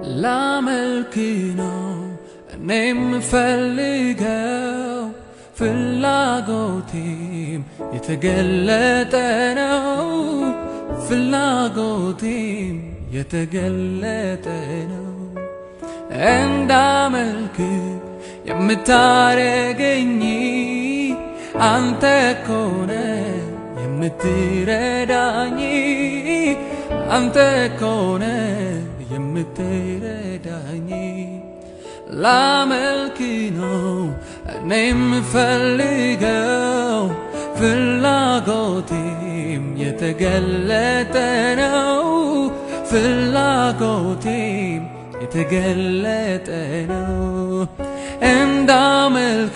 ላመልክ ነው እኔ የምፈልገው ፍላጎቴም የተገለጠ ነው ፍላጎቴም የተገለጠ ነው እንዳመልክ የምታረገኝ አንተ ኮነ የምትረዳኝ አንተ ኮነ የምትረዳኝ ላመልክ ነው እኔ የምፈልገው ፍላጎቴም የተገለጠ ነው ፍላጎቴም የተገለጠ ነው እንዳመልክ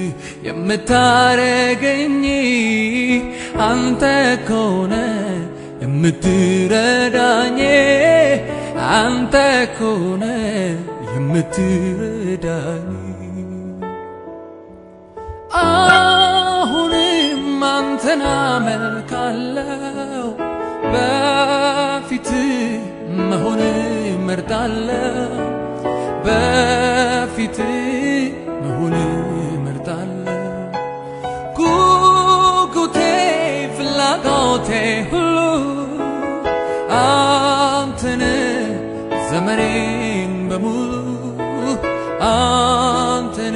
የምታረገኝ አንተ ኮነ የምትረዳኝ አንተ ኮነ የምትረዳኝ አሁንም አንተን አመልካለው በፊት መሆን መርጣለው በፊት መሆን መርጣለው ጉጉቴ ፍላጎቴ ሁሉ አንተን ዘመኔን በሙሉ አንተን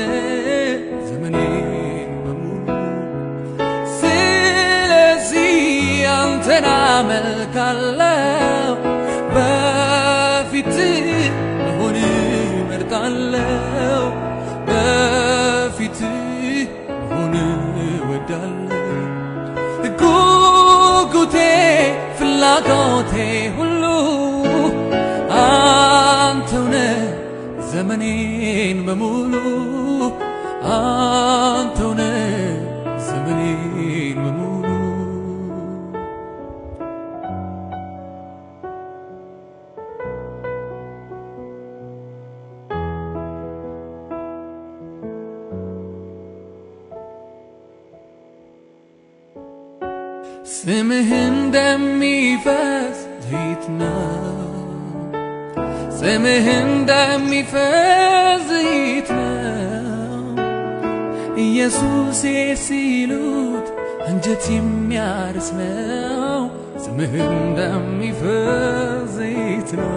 ዘመኔን በሙሉ ስለዚህ አንተን አመልካለው በፊት መሆን መርጣለው በፊት መሆን ወዳለው ጉጉቴ ፍላጎቴ ሁሉ አንተውነ ዘመኔን በሙሉ አንተውነ ዘመኔን በሙሉ ስምህ እንደሚፈስ ዘይት ነው ስምህ እንደሚፈስ ዘይት ነው ኢየሱሴ ሲሉት አንጀት የሚያርስ ነው ስምህ እንደሚፈስ ዘይት ነው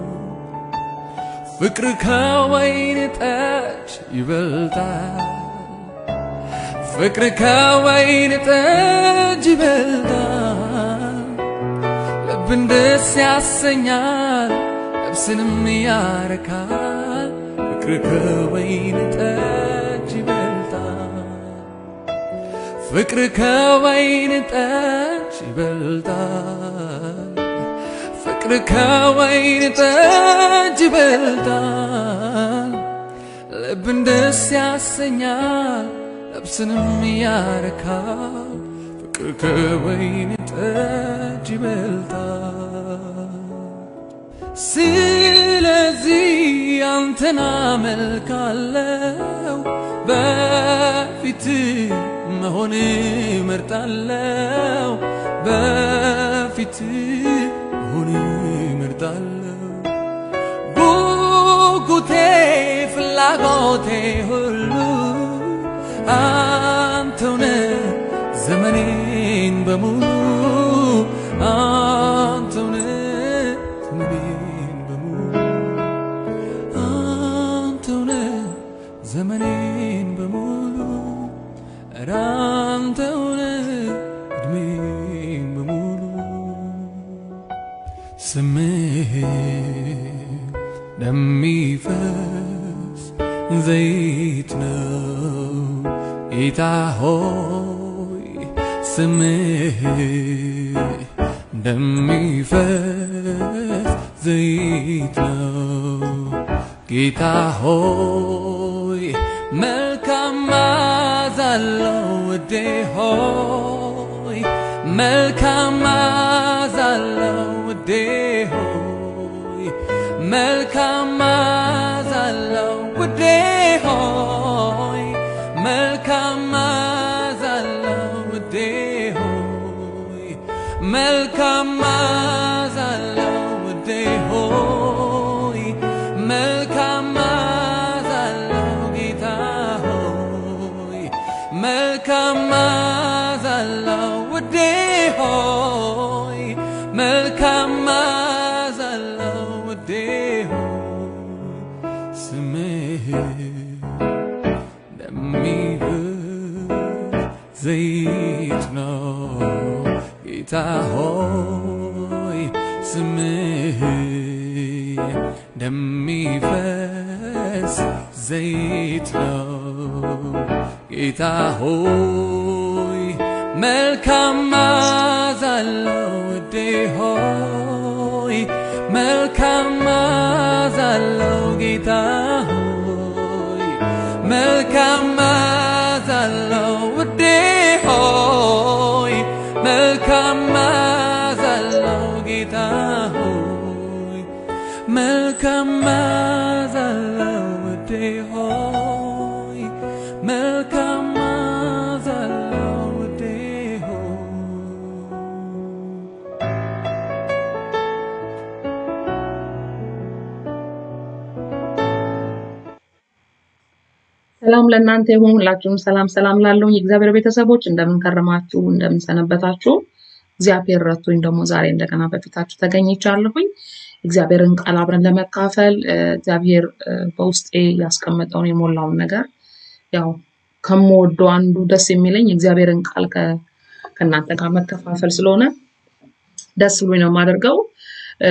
ፍቅር ከወይን ጠጅ ይበልጣል ፍቅር ከወይን ጠጅ ይበልጣል ልብን ደስ ያሰኛል ነፍስንም ያረካል ፍቅር ከወይን ጠጅ ይበልጣል ፍቅር ከወይን ጠጅ ይበልጣል ፍቅር ከወይን ጠጅ ይበልጣል ልብን ደስ ያሰኛል ነፍስንም ያረካል ፍቅር ከወይን ጠጅ ይበልጣል ስለዚህ አንተን አመልካለው በፊት መሆን መርጣለው በፊት መሆን መርጣለው ጉጉቴ ፍላጎቴ ሁሉ አንተውነ ዘመኔን በሙሉ አንተውነ ዘመኔን በሙሉ አንተውነ ዘመኔን በሙሉ ኧረ አንተውነ እድሜን በሙሉ ስምህ እንደሚፈስ ዘይት ነው ጌታ ሆይ ስምህ እንደሚፈስ ዘይት ነው ጌታ ሆይ መልካም መዓዛ አለው ውዴ ሆይ መልካም መዓዛ አለው ውዴ ሆይ መልካም መዓዛ አለው ውዴ ሆይ መልካም መዓዛ አለው ውዴ ሆይ መልካም መዓዛ አለው ውዴ ሆይ መልካም መዓዛ አለው ውዴ ሆይ መልካም መዓዛ አለው ውዴ ሆይ ስምህ እንደሚፈስ ዘይት ነው ጌታ ሆይ ስምህ እንደሚፈስ ዘይት ነው ጌታ ሆይ መልካም መዓዛ አለው ውዴ ሆይ መልካም መዓዛ አለው ጌታ ሆይ መልካም መዓዛ አለው ውዴ ሆይ መልካም መዓዛ አለው ጌታ ሆይ መልካም መዓዛ አለው ውዴ ሆይ መልካም መዓዛ አለው ውዴ ሆይ ሰላም ለእናንተ ይሁን። ሁላችሁም ሰላም ሰላም ላለሁ የእግዚአብሔር ቤተሰቦች እንደምን ከረማችሁ? እንደምን ሰነበታችሁ? እግዚአብሔር ረቶኝ ደግሞ ዛሬ እንደገና በፊታችሁ ተገኝቻለሁኝ። እግዚአብሔርን ቃል አብረን ለመካፈል እ፣ እግዚአብሔር እ፣ በውስጤ ያስቀመጠውን የሞላውን ነገር ያው ከምወደው አንዱ ደስ የሚለኝ የእግዚአብሔርን ቃል ከ- ከእናንተ ጋር መከፋፈል ስለሆነ ደስ ብሎኝ ነው የማደርገው። እ፣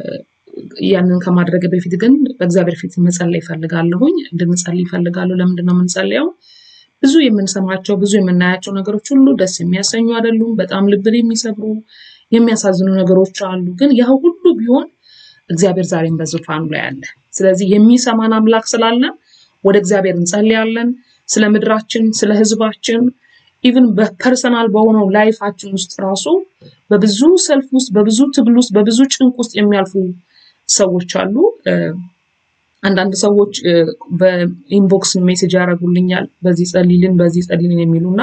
ያንን ከማድረግ በፊት ግን በእግዚአብሔር ፊት መጸለይ ይፈልጋለሁኝ። እንድንጸልይ ይፈልጋለሁ። ለምንድን ነው የምንጸልየው? ብዙ የምንሰማቸው ብዙ የምናያቸው ነገሮች ሁሉ ደስ የሚያሰኙ አይደሉም። በጣም ልብን የሚሰብሩ የሚያሳዝኑ ነገሮች አሉ። ግን ያ ሁሉ ቢሆን እግዚአብሔር ዛሬም በዙፋኑ ላይ አለ። ስለዚህ የሚሰማን አምላክ ስላለ ወደ እግዚአብሔር እንጸልያለን። ስለ ምድራችን፣ ስለ ሕዝባችን ኢቭን በፐርሰናል በሆነው ላይፋችን ውስጥ ራሱ በብዙ ሰልፍ ውስጥ፣ በብዙ ትግል ውስጥ፣ በብዙ ጭንቅ ውስጥ የሚያልፉ ሰዎች አሉ። እ፣ አንዳንድ ሰዎች እ፣ በኢንቦክስ ሜሴጅ ያደርጉልኛል በዚህ ጸልይልን፣ በዚህ ጸልይልን የሚሉና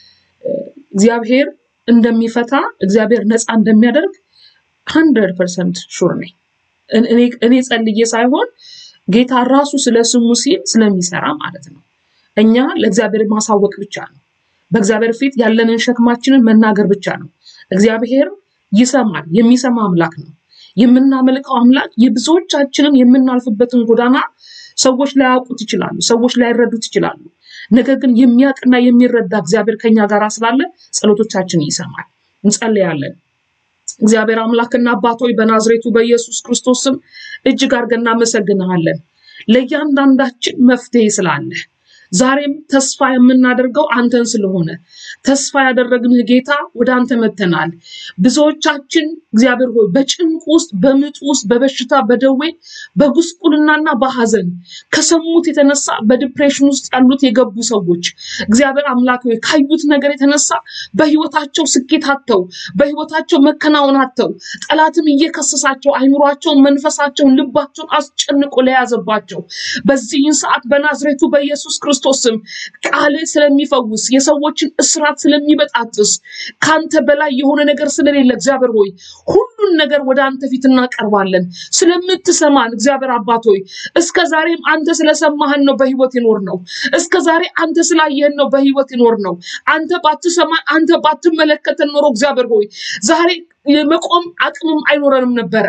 እግዚአብሔር እንደሚፈታ እግዚአብሔር ነፃ እንደሚያደርግ ሀንድረድ ፐርሰንት ሹር ነኝ። እኔ እኔ ጸልዬ ሳይሆን ጌታ ራሱ ስለ ስሙ ሲል ስለሚሰራ ማለት ነው። እኛ ለእግዚአብሔር ማሳወቅ ብቻ ነው። በእግዚአብሔር ፊት ያለንን ሸክማችንን መናገር ብቻ ነው። እግዚአብሔር ይሰማል። የሚሰማ አምላክ ነው። የምናመልከው አምላክ የብዙዎቻችንን የምናልፍበትን ጎዳና ሰዎች ላያውቁት ይችላሉ፣ ሰዎች ላይረዱት ይችላሉ። ነገር ግን የሚያውቅና የሚረዳ እግዚአብሔር ከኛ ጋር ስላለ ጸሎቶቻችን ይሰማል። እንጸልያለን። እግዚአብሔር አምላክና አባት ሆይ በናዝሬቱ በኢየሱስ ክርስቶስ ስም እጅግ አድርገን እናመሰግንሃለን። ለእያንዳንዳችን መፍትሄ ስላለ ዛሬም ተስፋ የምናደርገው አንተን ስለሆነ ተስፋ ያደረግንህ ጌታ ወደ አንተ መተናል። ብዙዎቻችን እግዚአብሔር ሆይ በጭንቅ ውስጥ፣ በምጥ ውስጥ፣ በበሽታ፣ በደዌ፣ በጉስቁልናና በሐዘን ከሰሙት የተነሳ በዲፕሬሽን ውስጥ ያሉት የገቡ ሰዎች እግዚአብሔር አምላክ ሆይ ካዩት ነገር የተነሳ በህይወታቸው ስኬት አጥተው በህይወታቸው መከናወን አጥተው ጠላትም እየከሰሳቸው አይምሯቸውን፣ መንፈሳቸውን፣ ልባቸውን አስጨንቆ ለያዘባቸው በዚህን ሰዓት በናዝሬቱ በኢየሱስ ክርስቶስ ስም ቃል ስለሚፈውስ የሰዎችን እስራት ስለሚበጣጥስ ከአንተ በላይ የሆነ ነገር ስለሌለ እግዚአብሔር ሆይ ሁሉን ነገር ወደ አንተ ፊት እናቀርባለን። ስለምትሰማን እግዚአብሔር አባት ሆይ እስከ ዛሬም አንተ ስለሰማህን ነው በህይወት ይኖር ነው። እስከ ዛሬ አንተ ስላየህን ነው በህይወት ይኖር ነው። አንተ ባትሰማን፣ አንተ ባትመለከተን ኖሮ እግዚአብሔር ሆይ ዛሬ የመቆም አቅምም አይኖረንም ነበረ።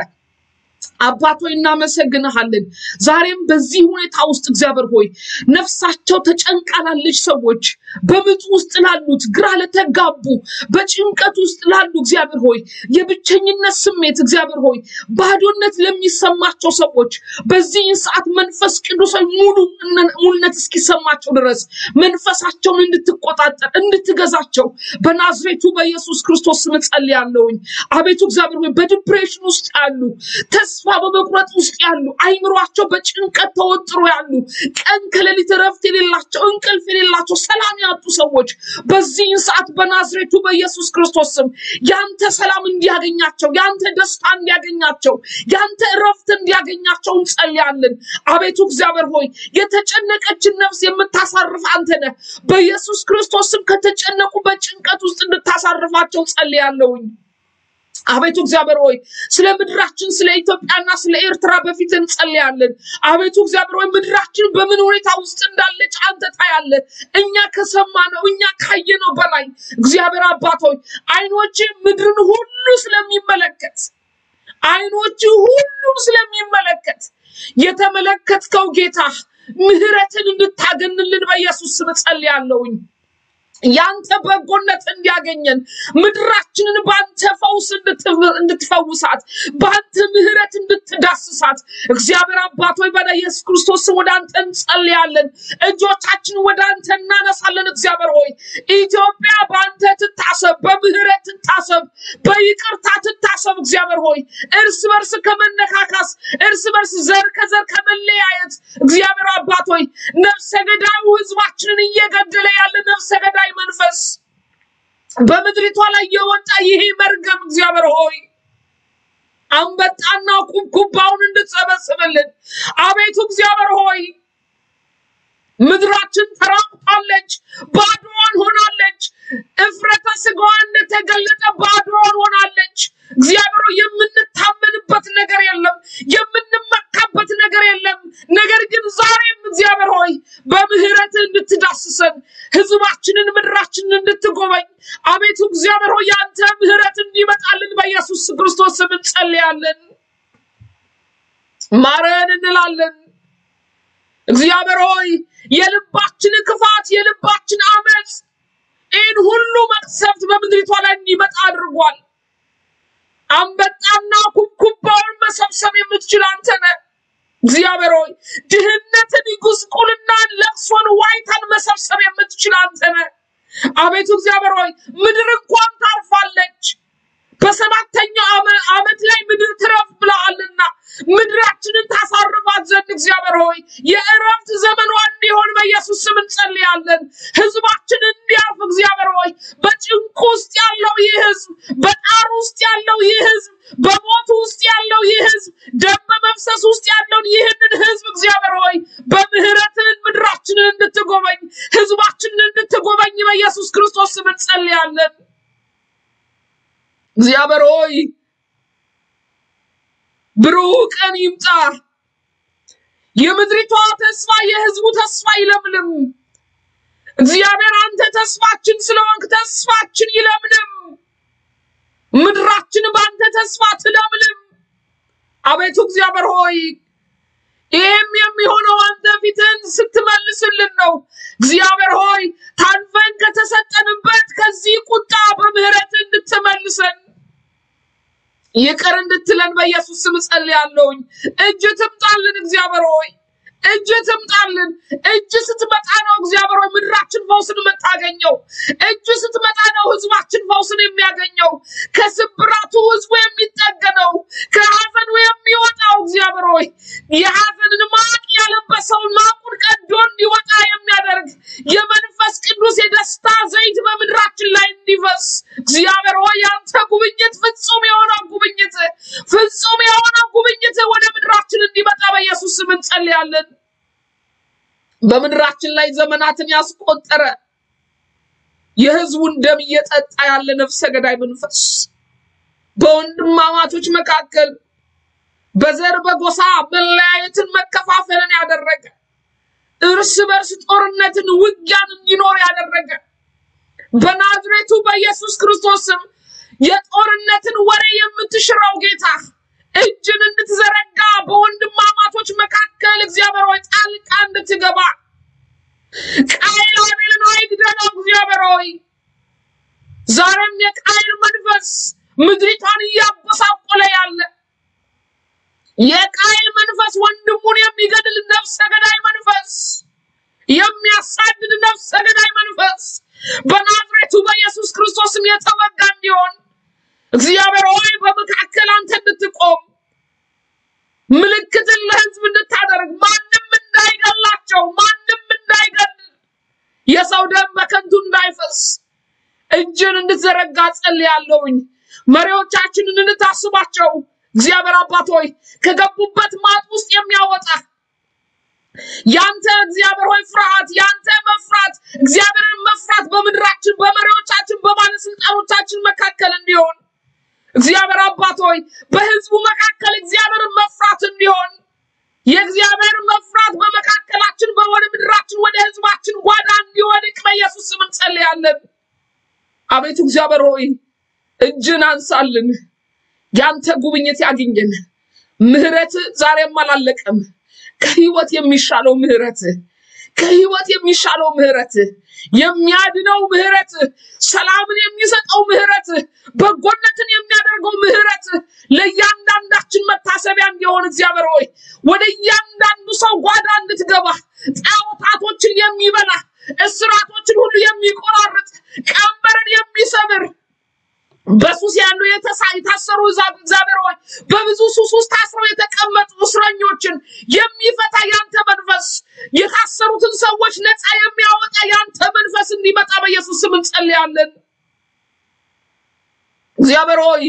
አባት ሆይ እናመሰግንሃለን። ዛሬም በዚህ ሁኔታ ውስጥ እግዚአብሔር ሆይ ነፍሳቸው ተጨንቃ ላለች ሰዎች፣ በምጥ ውስጥ ላሉት፣ ግራ ለተጋቡ፣ በጭንቀት ውስጥ ላሉ እግዚአብሔር ሆይ የብቸኝነት ስሜት እግዚአብሔር ሆይ ባዶነት ለሚሰማቸው ሰዎች በዚህን ሰዓት መንፈስ ቅዱስ ሆይ ሙሉ ሙሉነት እስኪሰማቸው ድረስ መንፈሳቸውን እንድትቆጣጠር እንድትገዛቸው በናዝሬቱ በኢየሱስ ክርስቶስ ስም ጸልያለሁኝ። አቤቱ እግዚአብሔር ሆይ በዲፕሬሽን ውስጥ ያሉ ተስፋ በመቁረጥ ውስጥ ያሉ አይምሯቸው በጭንቀት ተወጥሮ ያሉ ቀን ከሌሊት እረፍት የሌላቸው እንቅልፍ የሌላቸው ሰላም ያጡ ሰዎች በዚህን ሰዓት በናዝሬቱ በኢየሱስ ክርስቶስ ስም ያንተ ሰላም እንዲያገኛቸው ያንተ ደስታ እንዲያገኛቸው ያንተ እረፍት እንዲያገኛቸው እንጸልያለን። አቤቱ እግዚአብሔር ሆይ የተጨነቀችን ነፍስ የምታሳርፍ አንተ ነህ። በኢየሱስ ክርስቶስ ስም ከተጨነቁ በጭንቀት ውስጥ እንድታሳርፋቸው ጸልያለሁኝ። አቤቱ እግዚአብሔር ሆይ ስለ ምድራችን ስለ ኢትዮጵያና ስለ ኤርትራ በፊት እንጸልያለን። አቤቱ እግዚአብሔር ሆይ ምድራችን በምን ሁኔታ ውስጥ እንዳለች አንተ ታያለህ። እኛ ከሰማነው እኛ ካየነው በላይ እግዚአብሔር አባት ሆይ አይኖች ምድርን ሁሉ ስለሚመለከት አይኖች ሁሉም ስለሚመለከት የተመለከትከው ጌታ ምህረትን እንድታገንልን በኢየሱስ ስም ጸልያለሁኝ። ያንተ በጎነት እንዲያገኘን ምድራችንን በአንተ ፈውስ እንድትፍ- እንድትፈውሳት በአንተ ምህረት እንድትዳስሳት እግዚአብሔር አባት ሆይ በላ ኢየሱስ ክርስቶስ ስም ወደ አንተ እንጸልያለን። እጆቻችንን ወደ አንተ እናነሳለን። እግዚአብሔር ሆይ ኢትዮጵያ በአንተ ትታሰብ፣ በምህረት ትታሰብ፣ በይቅርታ ትታሰብ። እግዚአብሔር ሆይ እርስ በርስ ከመነካካስ እርስ በርስ ዘር ከዘር ከመለያየት እግዚአብሔር አባት ሆይ ነፍሰ ገዳዩ ህዝባችንን እየገደለ ያለ ነፍሰ ገዳይ መንፈስ በምድሪቷ ላይ የወጣ ይሄ መርገም እግዚአብሔር ሆይ አንበጣና ኩብኩባውን እንድትሰበስብልን አቤቱ እግዚአብሔር ሆይ ምድራችን ተራቁታለች፣ ባዶዋን ሆናለች። እፍረተ ስጋዋ እንደተገለጠ ባዶዋን ሆናለች። እግዚአብሔር ሆይ የምንታመንበት ነገር የለም፣ የምንመካበት ነገር የለም። ነገር ግን ዛሬም እግዚአብሔር ሆይ በምህረት እንድትዳስሰን ህዝባችንን፣ ምድራችንን እንድትጎበኝ አቤቱ እግዚአብሔር ሆይ የአንተ ምህረት እንዲመጣልን በኢየሱስ ክርስቶስ ስም እንጸልያለን። ማረን እንላለን። እግዚአብሔር ሆይ የልባችን ክፋት የልባችን አመፅ ይህን ሁሉ መቅሰፍት በምድሪቷ ላይ እንዲመጣ አድርጓል። አንበጣና ኩብኩባውን መሰብሰብ የምትችል አንተ ነህ። እግዚአብሔር ሆይ ድህነትን፣ ጉስቁልናን፣ ለቅሶን፣ ዋይታን መሰብሰብ የምትችል አንተ ነህ። አቤቱ እግዚአብሔር ሆይ ምድር እንኳን ታርፋለች። በሰባተኛው ዓመ- ዓመት ላይ ምድር ትረፍ ብለሃልና ምድራችንን ታሳርፋት ዘንድ እግዚአብሔር ሆይ የእረፍት ዘመኗ እንዲሆን በኢየሱስ ስም እንጸልያለን። ህዝባችን እንዲያርፍ እግዚአብሔር ሆይ በጭንቁ ውስጥ ያለው ይህ ህዝብ፣ በጣር ውስጥ ያለው ይህ ህዝብ፣ በሞት ውስጥ ያለው ይህ ህዝብ፣ ደም በመፍሰስ ውስጥ ያለውን ይህንን ህዝብ እግዚአብሔር ሆይ በምህረትን ምድራችንን እንድትጎበኝ ህዝባችንን እንድትጎበኝ በኢየሱስ ክርስቶስ ስም እንጸልያለን። እግዚአብሔር ሆይ ብሩህ ቀን ይምጣ። የምድሪቷ ተስፋ የህዝቡ ተስፋ ይለምልም። እግዚአብሔር አንተ ተስፋችን ስለሆንክ ተስፋችን ይለምልም። ምድራችን በአንተ ተስፋ ትለምልም። አቤቱ እግዚአብሔር ሆይ ይህም የሚሆነው አንተ ፊትህን ስትመልስልን ነው። እግዚአብሔር ሆይ ታልፈን ከተሰጠንበት ከዚህ ቁጣ በምህረት እንድትመልሰን ይቅር እንድትለን በኢየሱስ ስም ጸልያለሁኝ። እጅ ትምጣልን እግዚአብሔር ሆይ እጅ ትምጣልን። እጅ ስትመጣ ነው እግዚአብሔር ሆይ ምድራችን ፈውስን የምታገኘው። እጅ ስትመጣ ነው ህዝባችን ፈውስን የሚያገኘው። ከስብራቱ ህዝቡ የሚጠገነው፣ ከሀዘኑ የሚወጣው እግዚአብሔር ሆይ የሀዘንን ማቅ ያለበሰውን ማቁን ቀዶ እንዲወጣ የሚያደርግ የመንፈስ ቅዱስ የደስታ ዘይት በምድራችን ላይ እንዲፈስ እግዚአብሔር ሆይ ያንተ ጉብኝት ፍጹም የሆነው ጉብኝት ፍጹም የሆነው ጉብኝት ወደ ምድራችን እንዲመጣ በኢየሱስ ስም እንጸልያለን። በምድራችን ላይ ዘመናትን ያስቆጠረ የህዝቡን ደም እየጠጣ ያለ ነፍሰ ገዳይ መንፈስ በወንድማማቾች መካከል በዘር በጎሳ መለያየትን መከፋፈልን ያደረገ እርስ በርስ ጦርነትን ውጊያን እንዲኖር ያደረገ በናዝሬቱ በኢየሱስ ክርስቶስ ስም የጦርነትን ወሬ የምትሽረው ጌታ እጅን እንድትዘረጋ በወንድማማቾች መካከል እግዚአብሔር ሆይ ጣልቃ እንድትገባ ቃየል አቤልን አይግደለው እግዚአብሔር ሆይ ዛሬም የቃየል መንፈስ ምድሪቷን እያጎሳቆለ ያለ የቃየል መንፈስ ወንድሙን የሚገድል ነፍሰ ገዳይ መንፈስ የሚያሳድድ ነፍሰ ገዳይ መንፈስ በናዝሬቱ በኢየሱስ ክርስቶስም የተወጋ እንዲሆን እግዚአብሔር ሆይ በመካከል አንተ እንድትቆም ምልክትን ለህዝብ እንድታደርግ ማንም እንዳይገላቸው ማንም እንዳይገል የሰው ደም በከንቱ እንዳይፈስ እጅን እንድትዘረጋ ጸልያለሁኝ። መሪዎቻችንን እንድታስባቸው እግዚአብሔር አባት ሆይ ከገቡበት ማጥ ውስጥ የሚያወጣ ያንተ እግዚአብሔር ሆይ ፍርሃት ያንተ መፍራት እግዚአብሔርን መፍራት በምድራችን በመሪዎቻችን በባለስልጣኖቻችን መካከል እንዲሆን እግዚአብሔር አባት ሆይ በህዝቡ መካከል እግዚአብሔርን መፍራት እንዲሆን የእግዚአብሔር መፍራት በመካከላችን በወደ ምድራችን ወደ ህዝባችን ጓዳ እንዲወድቅ በኢየሱስ ስም እንጸልያለን። አቤቱ እግዚአብሔር ሆይ እጅን አንሳልን፣ ያንተ ጉብኝት ያግኘን። ምህረት ዛሬም አላለቀም። ከህይወት የሚሻለው ምህረት ከህይወት የሚሻለው ምህረት የሚያድነው ምህረት ሰላምን የሚሰጠው ምህረት በጎነትን የሚያደርገው ምህረት ለእያንዳንዳችን መታሰቢያ እንዲሆን እግዚአብሔር ሆይ ወደ እያንዳንዱ ሰው ጓዳ እንድትገባ ጣዖታቶችን የሚበላ እስራቶችን ሁሉ የሚቆራርጥ ቀንበርን የሚሰብር በሱስ ያሉ የተሳ የታሰሩ ዛ- እግዚአብሔር ሆይ በብዙ ሱስ ውስጥ ታስረው የተቀመጡ እስረኞችን የሚፈታ ያንተ መንፈስ የታሰሩትን ሰዎች ነፃ የሚያወጣ ያንተ መንፈስ እንዲመጣ በኢየሱስ ስም እንጸልያለን። እግዚአብሔር ሆይ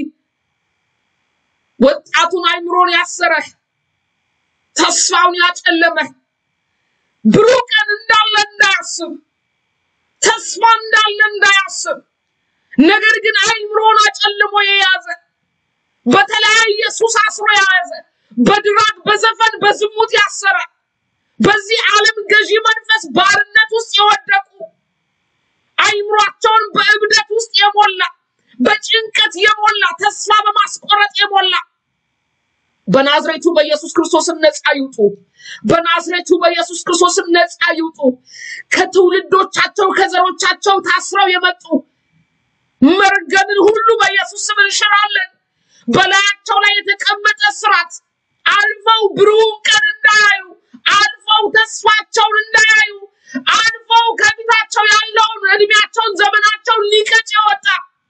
ወጣቱን አይምሮን ያሰረ ተስፋውን ያጨለመ ብሩህ ቀን እንዳለ እንዳያስብ ተስፋ እንዳለ እንዳያስብ ነገር ግን አይምሮን አጨልሞ የያዘ በተለያየ ሱስ አስሮ የያዘ በድራግ በዘፈን በዝሙት ያሰረ በዚህ ዓለም ገዢ መንፈስ ባርነት ውስጥ የወደቁ አይምሯቸውን በእብደት ውስጥ የሞላ በጭንቀት የሞላ ተስፋ በማስቆረጥ የሞላ በናዝሬቱ በኢየሱስ ክርስቶስም ነፃ ይውጡ። በናዝሬቱ በኢየሱስ ክርስቶስም ነፃ ይውጡ። ከትውልዶቻቸው ከዘሮቻቸው ታስረው የመጡ መርገምን ሁሉ በኢየሱስ ስም እንሽራለን። በላያቸው ላይ የተቀመጠ ስራት አልፈው ብሩህ ቀን እንዳያዩ፣ አልፈው ተስፋቸውን እንዳያዩ፣ አልፈው ከፊታቸው ያለውን እድሜያቸውን ዘመናቸውን ሊቀጭ የወጣ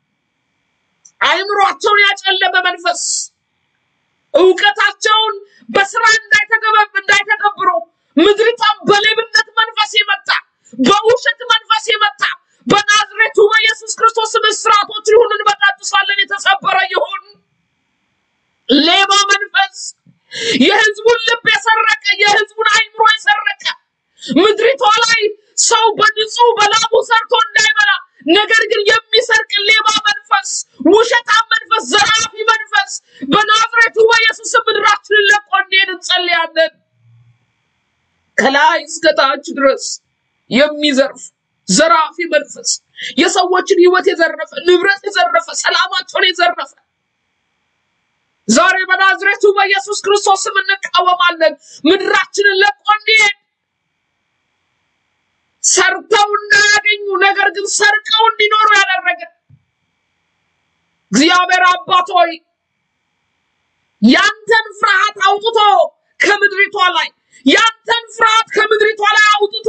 አይምሯቸውን ያጨለመ መንፈስ እውቀታቸውን በስራ እንዳይተገበብ እንዳይተገብሩ ምድሪቷን በሌብነት መንፈስ የመታ በውሸት መንፈስ የመታ በናዝሬቱ በኢየሱስ ክርስቶስ ስም እስራቶችን ሁሉ እንበጣጥሳለን። የተሰበረ ይሁን ሌባ መንፈስ የህዝቡን ልብ የሰረቀ የህዝቡን አይምሮ የሰረቀ ምድሪቷ ላይ ሰው በንጹህ በላቡ ሰርቶ እንዳይበላ ነገር ግን የሚሰርቅ ሌባ መንፈስ፣ ውሸታም መንፈስ፣ ዘራፊ መንፈስ በናዝሬቱ በኢየሱስ ስም ምድራችንን ለቆ እንዲሄድ እንጸልያለን። ከላይ እስከ ታች ድረስ የሚዘርፍ ዘራፊ መንፈስ የሰዎችን ህይወት የዘረፈ ንብረት የዘረፈ ሰላማቸውን የዘረፈ ዛሬ በናዝሬቱ በኢየሱስ ክርስቶስ ስም እንቃወማለን። ምድራችንን ለቆ እንዲሄድ ሰርተው እንዳያገኙ ነገር ግን ሰርቀው እንዲኖሩ ያደረገ እግዚአብሔር አባት ሆይ ያንተን ፍርሃት አውጥቶ ከምድሪቷ ላይ ያንተን ፍርሃት ከምድሪቷ ላይ አውጥቶ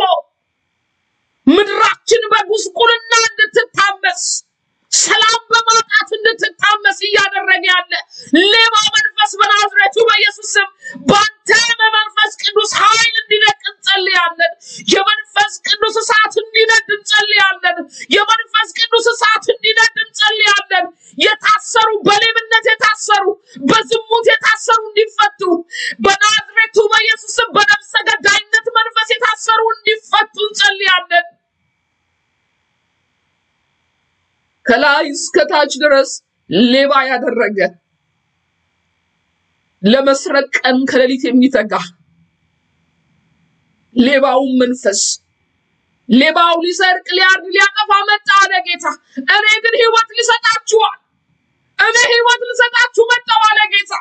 ምድራችን በጉስቁልና እንድትታመስ ሰላም በማጣት እንድትታመስ እያደረገ ያለ ሌባ መንፈስ በናዝሬቱ በኢየሱስ ስም በአንተ በመንፈስ ቅዱስ ኃይል እንዲነቅ እንጸልያለን። የመንፈስ ቅዱስ እሳት እንዲነድ እንጸልያለን። የመንፈስ ቅዱስ እሳት እንዲነድ እንጸልያለን። የታሰሩ በሌብነት የታሰሩ በዝሙት የታሰሩ እንዲፈቱ በናዝሬቱ በኢየሱስ ስም በነፍሰ ገዳይነት መንፈስ የታሰሩ እንዲፈቱ እንጸልያለን። ከላይ እስከ ታች ድረስ ሌባ ያደረገ ለመስረቅ ቀን ከሌሊት የሚተጋ ሌባውን መንፈስ ሌባው ሊሰርቅ ሊያርድ ሊያጠፋ መጣ አለ ጌታ። እኔ ግን ህይወት ልሰጣችኋል፣ እኔ ህይወት ልሰጣችሁ መጣሁ አለ ጌታ።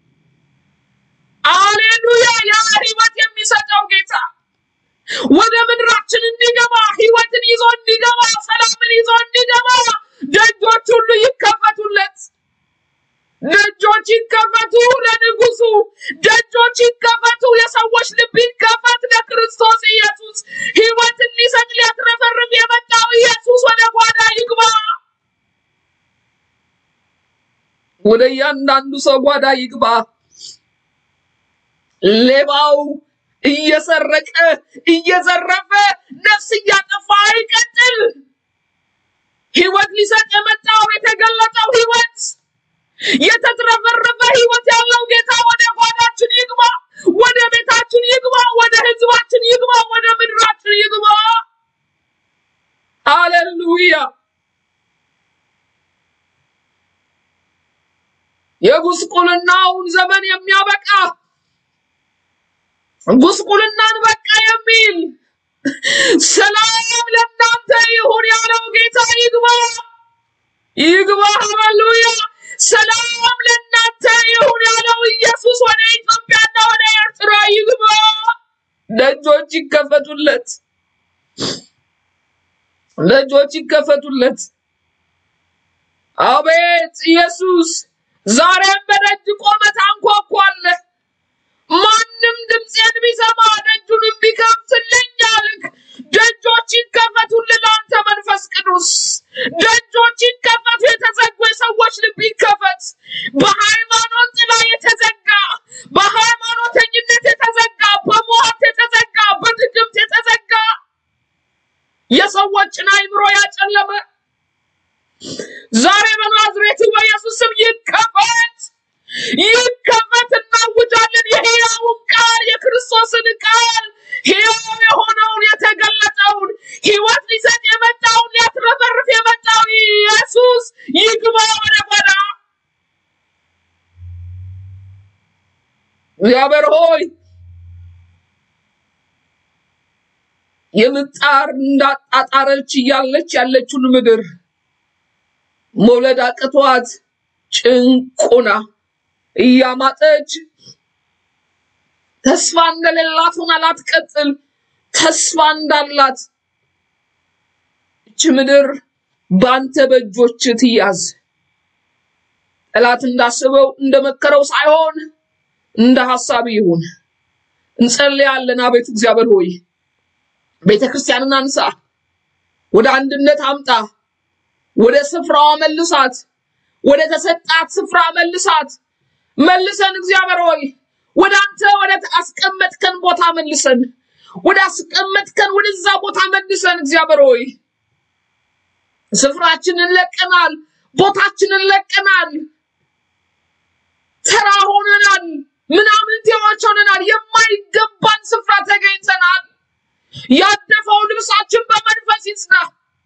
አሌሉያ! ያ ህይወት የሚሰጠው ጌታ ወደ ምድራችን እንዲገባ ህይወትን ይዞ እንዲገባ ሰላምን ይዞ እንዲገባ ደጆች ሁሉ ይከፈቱለት። ደጆች ይከፈቱ ለንጉሱ፣ ደጆች ይከፈቱ፣ የሰዎች ልብ ይከፈት ለክርስቶስ ኢየሱስ። ህይወትን ሊሰጥ ሊያትረፈርፍ የመጣው ኢየሱስ ወደ ጓዳ ይግባ፣ ወደ እያንዳንዱ ሰው ጓዳ ይግባ። ሌባው እየሰረቀ እየዘረፈ ነፍስ እያጠፋ አይቀጥል። ህይወት ሊሰጥ የመጣው የተገለጠው ህይወት የተትረፈረፈ ህይወት ያለው ጌታ ወደ ጓዳችን ይግባ፣ ወደ ቤታችን ይግባ፣ ወደ ህዝባችን ይግባ፣ ወደ ምድራችን ይግባ። ሃሌሉያ! የጉስቁልናውን ዘመን የሚያበቃ ጉስቁልናን በቃ የሚል ሰላም ለእናንተ ይሁን ያለው ጌታ ይግባ ይግባ። ሃሌሉያ! ሰላም ለእናንተ ይሁን ያለው ኢየሱስ ወደ ኢትዮጵያና ወደ ኤርትራ ይግባ። ደጆች ይከፈቱለት፣ ደጆች ይከፈቱለት። አቤት ኢየሱስ፣ ዛሬም በደጅ ቆመህ ታንኳኳለህ። ማንም ድምፄን ቢሰማ ደጁንም ቢከፍትልኝ አልክ። ደጆች ይከፈቱልህ ለአንተ መንፈስ ቅዱስ። ደጆች ይከፈቱ። የተዘጉ የሰዎች ልብ ይከፈት። በሃይማኖት ጥላ የተዘጋ፣ በሃይማኖተኝነት የተዘጋ፣ በሞት የተዘጋ፣ በድግምት የተዘጋ የሰዎችን አይምሮ ያጨለመ ዛሬ በናዝሬቱ በኢየሱስ ስም ይከፈት ይከፈት። እናውጃለን የሕያውን ቃል የክርስቶስን ቃል ሕያው የሆነውን የተገለጠውን ሕይወት ሊሰጥ የመጣውን ሊያትረፈርፍ የመጣው ኢየሱስ ይግባ ወደ ጓዳ። እግዚአብሔር ሆይ የምጣር እንዳጣጣረች እያለች ያለችውን ምድር መውለድ አቅቷት ጭንቁና እያማጠች ተስፋ እንደሌላት ሆና ላትቀጥል ተስፋ እንዳላት እች ምድር በአንተ በእጆች ትያዝ። ጠላት እንዳስበው እንደመከረው ሳይሆን እንደ ሐሳብ ይሁን። እንጸልያለን። አቤቱ እግዚአብሔር ሆይ ቤተ ክርስቲያንን አንሳ፣ ወደ አንድነት አምጣ፣ ወደ ስፍራዋ መልሳት፣ ወደ ተሰጣት ስፍራ መልሳት። መልሰን እግዚአብሔር ሆይ ወደ አንተ ወደ አስቀመጥከን ቦታ መልሰን፣ ወደ አስቀመጥከን ወደዛ ቦታ መልሰን። እግዚአብሔር ሆይ ስፍራችንን ለቀናል፣ ቦታችንን ለቀናል፣ ተራ ሆነናል፣ ምናምንቴዎች ሆነናል፣ የማይገባን ስፍራ ተገኝተናል። ያደፈው ልብሳችን በመንፈስ ይጽና።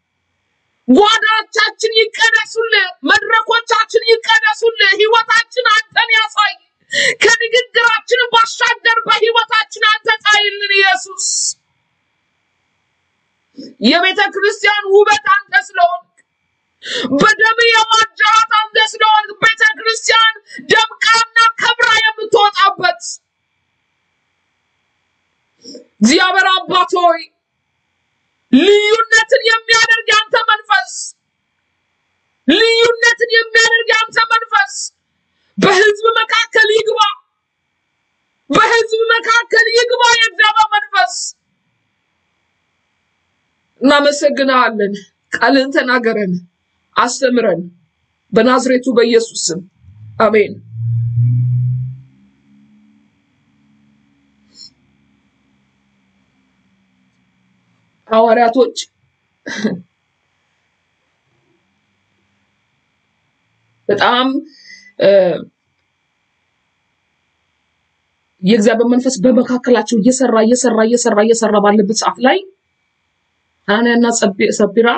ጓዳቻችን ይቀደሱልህ፣ መድረኮቻችን ይቀደሱልህ። ህይወታችን አንተን ያሳይ። ከንግግራችን ባሻገር በህይወታችን አንተ ጣይልን ኢየሱስ። የቤተ ክርስቲያን ውበት አንተ ስለሆንክ በደም የዋጃት አንተ ስለሆንክ ቤተ ክርስቲያን ደምቃና ከብራ የምትወጣበት እግዚአብሔር አባት ሆይ ልዩነትን የሚያደርግ ያንተ መንፈስ ልዩነትን የሚያደርግ ያንተ መንፈስ በህዝብ መካከል ይግባ፣ በህዝብ መካከል ይግባ የእግዚአብሔር መንፈስ። እናመሰግንሃለን። ቃልን ተናገረን፣ አስተምረን፣ በናዝሬቱ በኢየሱስ ስም አሜን። ሐዋርያቶች በጣም የእግዚአብሔር መንፈስ በመካከላቸው እየሰራ እየሰራ እየሰራ እየሰራ ባለበት ሰዓት ላይ ሐናንያና ሰጲራ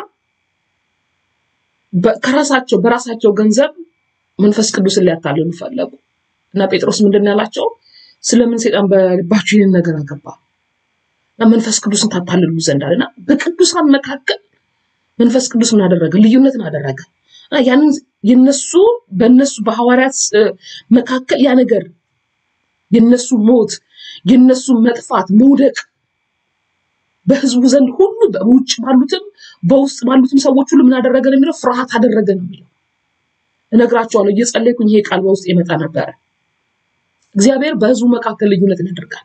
ከራሳቸው በራሳቸው ገንዘብ መንፈስ ቅዱስን ሊያታልሉ ፈለጉ እና ጴጥሮስ ምንድን ነው ያላቸው? ስለምን ሰይጣን በልባችሁ ይህን ነገር አገባ እና መንፈስ ቅዱስን ታታልሉ ዘንድ አለና በቅዱሳን መካከል መንፈስ ቅዱስ ምን አደረገ? ልዩነትን አደረገ። እና ያንን የነሱ በነሱ በሐዋርያት መካከል ያ ነገር የነሱ ሞት የነሱ መጥፋት መውደቅ በህዝቡ ዘንድ ሁሉ በውጭ ባሉትም በውስጥ ባሉትም ሰዎች ሁሉ ምን አደረገ ነው የሚለው ፍርሃት አደረገ ነው የሚለው። እነግራቸዋለሁ እየጸለይኩኝ ይሄ ቃል በውስጥ የመጣ ነበረ። እግዚአብሔር በህዝቡ መካከል ልዩነትን ያደርጋል።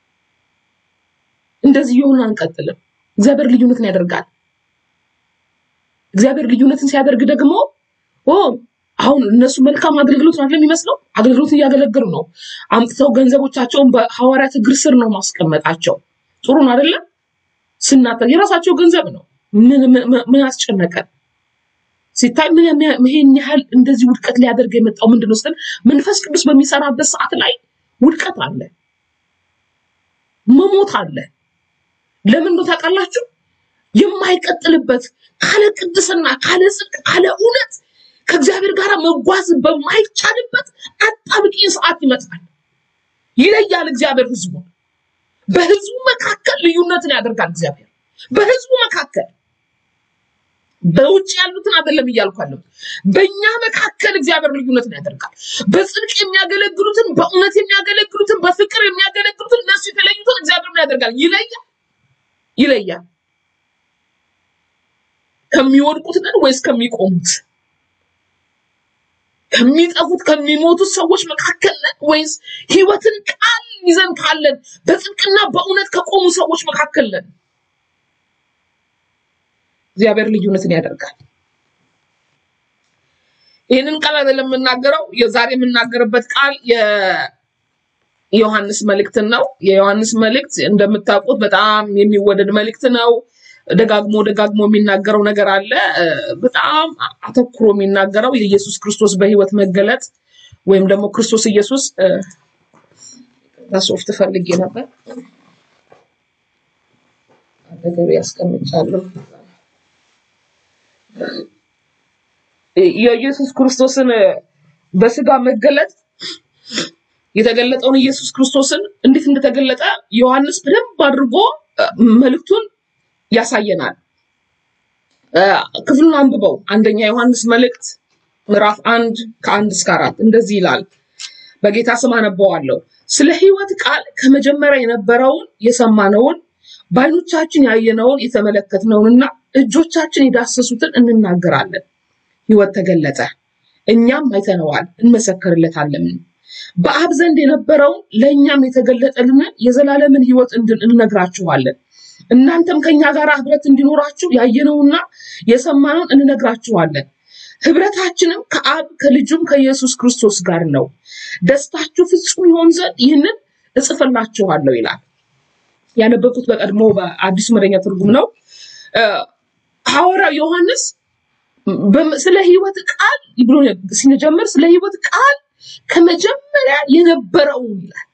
እንደዚህ የሆነ አንቀጥልም። እግዚአብሔር ልዩነትን ያደርጋል። እግዚአብሔር ልዩነትን ሲያደርግ ደግሞ ኦ አሁን እነሱ መልካም አገልግሎት ነው አይደለም የሚመስለው፣ አገልግሎትን እያገለገሉ ነው። አምጥተው ገንዘቦቻቸውን በሐዋርያት እግር ስር ነው ማስቀመጣቸው። ጥሩ ነው አይደለም? ስናተ የራሳቸው ገንዘብ ነው። ምን ምን- ምን አስጨነቀን? ሲታይ ምን የሚያ- ይሄን ያህል እንደዚህ ውድቀት ሊያደርግ የመጣው ምንድን ነው ስትል መንፈስ ቅዱስ በሚሰራበት ሰዓት ላይ ውድቀት አለ፣ መሞት አለ። ለምን ነው ታውቃላችሁ? የማይቀጥልበት ካለ ቅድስና፣ ካለ ጽድቅ፣ ካለ እውነት ከእግዚአብሔር ጋር መጓዝ በማይቻልበት አጣብቂኝ ሰዓት ይመጣል። ይለያል እግዚአብሔር ህዝቡን። በህዝቡ መካከል ልዩነትን ያደርጋል እግዚአብሔር በህዝቡ መካከል በውጭ ያሉትን አይደለም እያልኩ ያለው በእኛ መካከል እግዚአብሔር ልዩነትን ያደርጋል። በጽድቅ የሚያገለግሉትን፣ በእውነት የሚያገለግሉትን፣ በፍቅር የሚያገለግሉትን እነሱ የተለዩትን እግዚአብሔር ምን ያደርጋል? ይለያል ይለያል። ከሚወድቁት ነን ወይስ ከሚቆሙት? ከሚጠፉት ከሚሞቱት ሰዎች መካከል ነን ወይስ ህይወትን ቃል ይዘን ካለን በጽድቅና በእውነት ከቆሙ ሰዎች መካከል ነን? እግዚአብሔር ልዩነትን ያደርጋል። ይህንን ቃል አይደለም የምናገረው። የዛሬ የምናገርበት ቃል የዮሐንስ መልእክትን ነው። የዮሐንስ መልእክት እንደምታውቁት በጣም የሚወደድ መልእክት ነው። ደጋግሞ ደጋግሞ የሚናገረው ነገር አለ። እ፣ በጣም አተኩሮ የሚናገረው የኢየሱስ ክርስቶስ በህይወት መገለጥ ወይም ደግሞ ክርስቶስ ኢየሱስ እ፣ ሶፍት ፈልጌ ነበር አጠገቤ ያስቀምጫለሁ። የኢየሱስ ክርስቶስን በስጋ መገለጥ የተገለጠውን ኢየሱስ ክርስቶስን እንዴት እንደተገለጠ ዮሐንስ በደንብ አድርጎ እ፣ መልእክቱን ያሳየናል። እ፣ ክፍሉን አንብበው። አንደኛ ዮሐንስ መልእክት ምዕራፍ አንድ ከአንድ እስከ አራት እንደዚህ ይላል። በጌታ ስም አነበዋለሁ። ስለ ህይወት ቃል ከመጀመሪያ የነበረውን የሰማነውን በዓይኖቻችን ያየነውን የተመለከትነውንና እጆቻችን የዳሰሱትን እንናገራለን። ህይወት ተገለጠ፣ እኛም አይተነዋል፣ እንመሰክርለታለን። በአብ ዘንድ የነበረውን ለእኛም የተገለጠልንን የዘላለምን ህይወት እንድን እንነግራችኋለን። እናንተም ከኛ ጋር ህብረት እንዲኖራችሁ ያየነውና የሰማነውን እንነግራችኋለን። ህብረታችንም ከአብ ከልጁም ከኢየሱስ ክርስቶስ ጋር ነው። ደስታችሁ ፍጹም ይሆን ዘንድ ይህንን እጽፍላችኋለሁ ይላል። ያነበብኩት በቀድሞ በአዲሱ መደበኛ ትርጉም ነው። እ፣ ሐዋርያው ዮሐንስ በም- ስለ ህይወት ቃል ብሎ ሲጀምር ስለ ህይወት ቃል ከመጀመሪያ የነበረውን ይላል።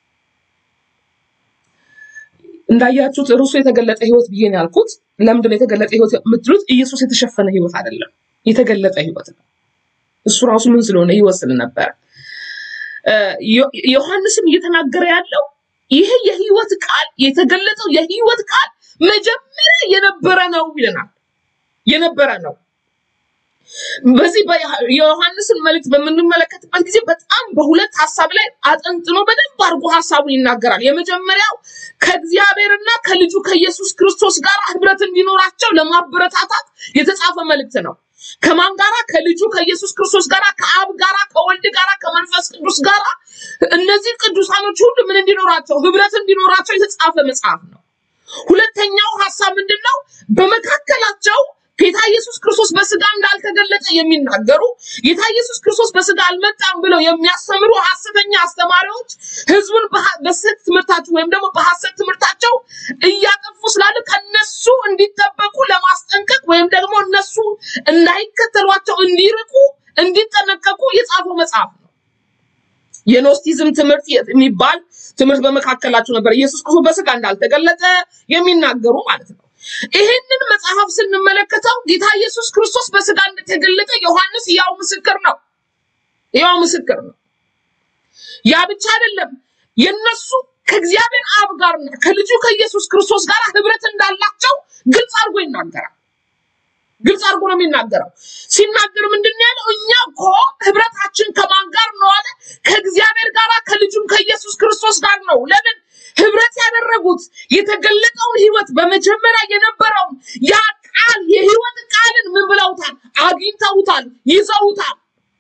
እንዳያችሁት ርዕሱ የተገለጠ ህይወት ብዬ ነው ያልኩት። ለምንድን ነው የተገለጠ ህይወት የምትሉት? ኢየሱስ የተሸፈነ ህይወት አይደለም፣ የተገለጠ ህይወት ነው። እሱ ራሱ ምን ስለሆነ ህይወት ስለነበረ እ፣ ዮ- ዮሐንስም እየተናገረ ያለው ይሄ የህይወት ቃል የተገለጠው የህይወት ቃል መጀመሪያ የነበረ ነው ይለናል። የነበረ ነው። በዚህ በ- የዮሐንስን መልእክት በምንመለከትበት ጊዜ በጣም በሁለት ሀሳብ ላይ አጠንጥኖ በደንብ አድርጎ ሀሳቡን ይናገራል። የመጀመሪያው ከእግዚአብሔርና ከልጁ ከኢየሱስ ክርስቶስ ጋር ህብረት እንዲኖራቸው ለማበረታታት የተጻፈ መልእክት ነው። ከማን ጋራ? ከልጁ ከኢየሱስ ክርስቶስ ጋራ፣ ከአብ ጋራ፣ ከወልድ ጋራ፣ ከመንፈስ ቅዱስ ጋራ እነዚህ ቅዱሳኖች ሁሉ ምን እንዲኖራቸው ህብረት እንዲኖራቸው የተጻፈ መጽሐፍ ነው። ሁለተኛው ሀሳብ ምንድን ነው? በመካከላቸው ጌታ ኢየሱስ ክርስቶስ በስጋ እንዳልተገለጠ የሚናገሩ ጌታ ኢየሱስ ክርስቶስ በስጋ አልመጣም ብለው የሚያስተምሩ ሐሰተኛ አስተማሪዎች ህዝቡን በሐ- በስህተት ትምህርታቸው ወይም ደግሞ በሐሰት ትምህርታቸው እያጠፉ ስላለ ከነሱ እንዲጠበቁ ለማስጠንቀቅ ወይም ደግሞ እነሱ እንዳይከተሏቸው እንዲርቁ እንዲጠነቀቁ የጻፈው መጽሐፍ ነው። የኖስቲዝም ትምህርት የሚባል ትምህርት በመካከላቸው ነበር። ኢየሱስ ክርስቶስ በስጋ እንዳልተገለጠ የሚናገሩ ማለት ነው። ይህንን መጽሐፍ ስንመለከተው ጌታ ኢየሱስ ክርስቶስ በስጋ እንደተገለጠ ዮሐንስ ያው ምስክር ነው። ያው ምስክር ነው። ያ ብቻ አይደለም። የነሱ ከእግዚአብሔር አብ ጋርና ከልጁ ከኢየሱስ ክርስቶስ ጋር ህብረት እንዳላቸው ግልጽ አድርጎ ይናገራል። ግልጽ አድርጎ ነው የሚናገረው። ሲናገር ምንድን ነው ያለው? እኛ እኮ ህብረታችን ከማን ጋር ነው አለ? ከእግዚአብሔር ጋር ከልጁም ከኢየሱስ ክርስቶስ ጋር ነው። ለምን ህብረት ያደረጉት? የተገለጠውን ህይወት በመጀመሪያ የነበረውን ያ ቃል የህይወት ቃልን ምን ብለውታል? አግኝተውታል፣ ይዘውታል።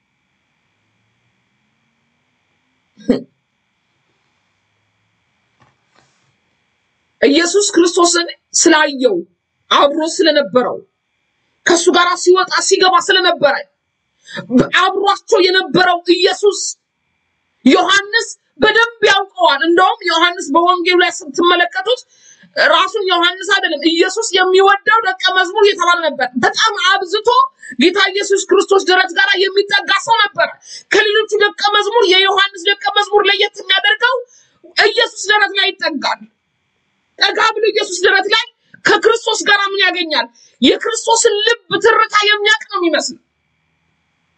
ኢየሱስ ክርስቶስን ስላየው አብሮ ስለነበረው ከእሱ ጋር ሲወጣ ሲገባ ስለነበረ አብሯቸው የነበረው ኢየሱስ ዮሐንስ በደንብ ያውቀዋል። እንደውም ዮሐንስ በወንጌሉ ላይ ስትመለከቱት ራሱን ዮሐንስ አይደለም ኢየሱስ የሚወደው ደቀ መዝሙር የተባለ ነበር። በጣም አብዝቶ ጌታ ኢየሱስ ክርስቶስ ደረት ጋር የሚጠጋ ሰው ነበረ። ከሌሎቹ ደቀ መዝሙር የዮሐንስ ደቀ መዝሙር ለየት የሚያደርገው ኢየሱስ ደረት ላይ ይጠጋል። ጠጋ ብሎ ኢየሱስ ደረት ላይ ከክርስቶስ ጋር ምን ያገኛል? የክርስቶስን ልብ ትርታ የሚያውቅ ነው የሚመስለው።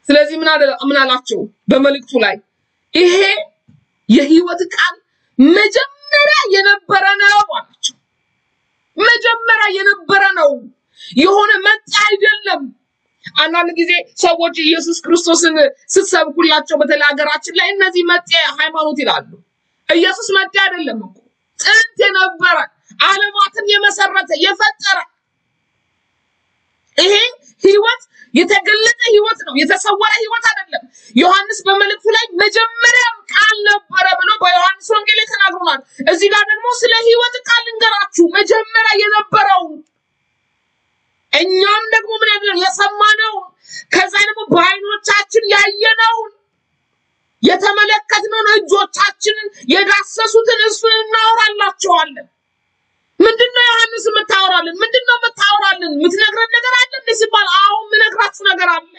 ስለዚህ ምን አለ- ምን አላቸው በመልእክቱ ላይ ይሄ የህይወት ቃል መጀመሪያ የነበረ ነው አላቸው። መጀመሪያ የነበረ ነው፣ የሆነ መጣ አይደለም። አንዳንድ ጊዜ ሰዎች ኢየሱስ ክርስቶስን ስትሰብኩላቸው በተለይ ሀገራችን ላይ እነዚህ መጤ ሃይማኖት ይላሉ። ኢየሱስ መጤ አይደለም እኮ ጥንት የነበረ ዓለማትን የመሰረተ የፈጠረ ይሄ ህይወት የተገለጠ ህይወት ነው፣ የተሰወረ ህይወት አይደለም። ዮሐንስ በመልእክቱ ላይ መጀመሪያም ቃል ነበረ ብሎ በዮሐንስ ወንጌል ላይ ተናግሮናል። እዚህ ጋር ደግሞ ስለ ህይወት ቃል ልንገራችሁ፣ መጀመሪያ የነበረውን እኛም ደግሞ ምን ያደረግነው የሰማነውን ከዛ ደግሞ በዓይኖቻችን ያየነውን የተመለከትነውን እጆቻችንን የዳሰሱትን እሱን እናወራላቸዋለን። ምንድን ነው ዮሐንስ የምታወራልን? ምንድን ነው የምታወራልን? የምትነግረን ነገር አለ እንዴ ሲባል፣ አዎ የምነግራችሁ ነገር አለ።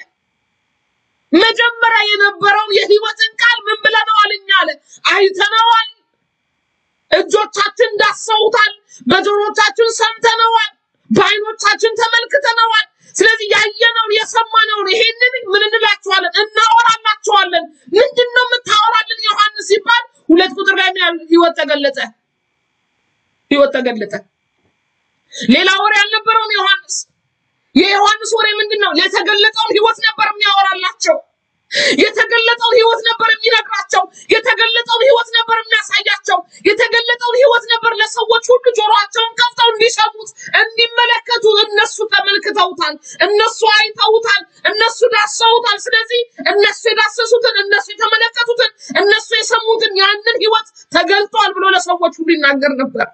መጀመሪያ የነበረውን የህይወትን ቃል ምን ብለነዋል? እኛ አለ አይተነዋል፣ እጆቻችን ዳሰውታል፣ በጆሮቻችን ሰምተነዋል፣ በዓይኖቻችን ተመልክተነዋል። ስለዚህ ያየነውን የሰማነውን ይሄንን ምን እንላችኋለን? እናወራላችኋለን። ምንድን ነው የምታወራልን ዮሐንስ ሲባል፣ ሁለት ቁጥር ላይ ምን ያህል ህይወት ተገለጠ ህይወት ተገለጠ። ሌላ ወሬ አልነበረውም ዮሐንስ። የዮሐንስ ወሬ ምንድን ነው? የተገለጠውን ህይወት ነበር የሚያወራላቸው። የተገለጠውን ህይወት ነበር የሚነግራቸው። የተገለጠውን ህይወት ነበር የሚያሳያቸው። የተገለጠውን ህይወት ነበር ለሰዎች ሁሉ ጆሮአቸውን ከፍተው እንዲሰሙት፣ እንዲመለከቱ። እነሱ ተመልክተውታል፣ እነሱ አይተውታል፣ እነሱ ዳሰውታል። ስለዚህ እነሱ የዳሰሱትን፣ እነሱ የተመለከቱትን፣ እነሱ የሰሙትን ያንን ህይወት ተገልጧል ብሎ ለሰዎች ሁሉ ይናገር ነበር።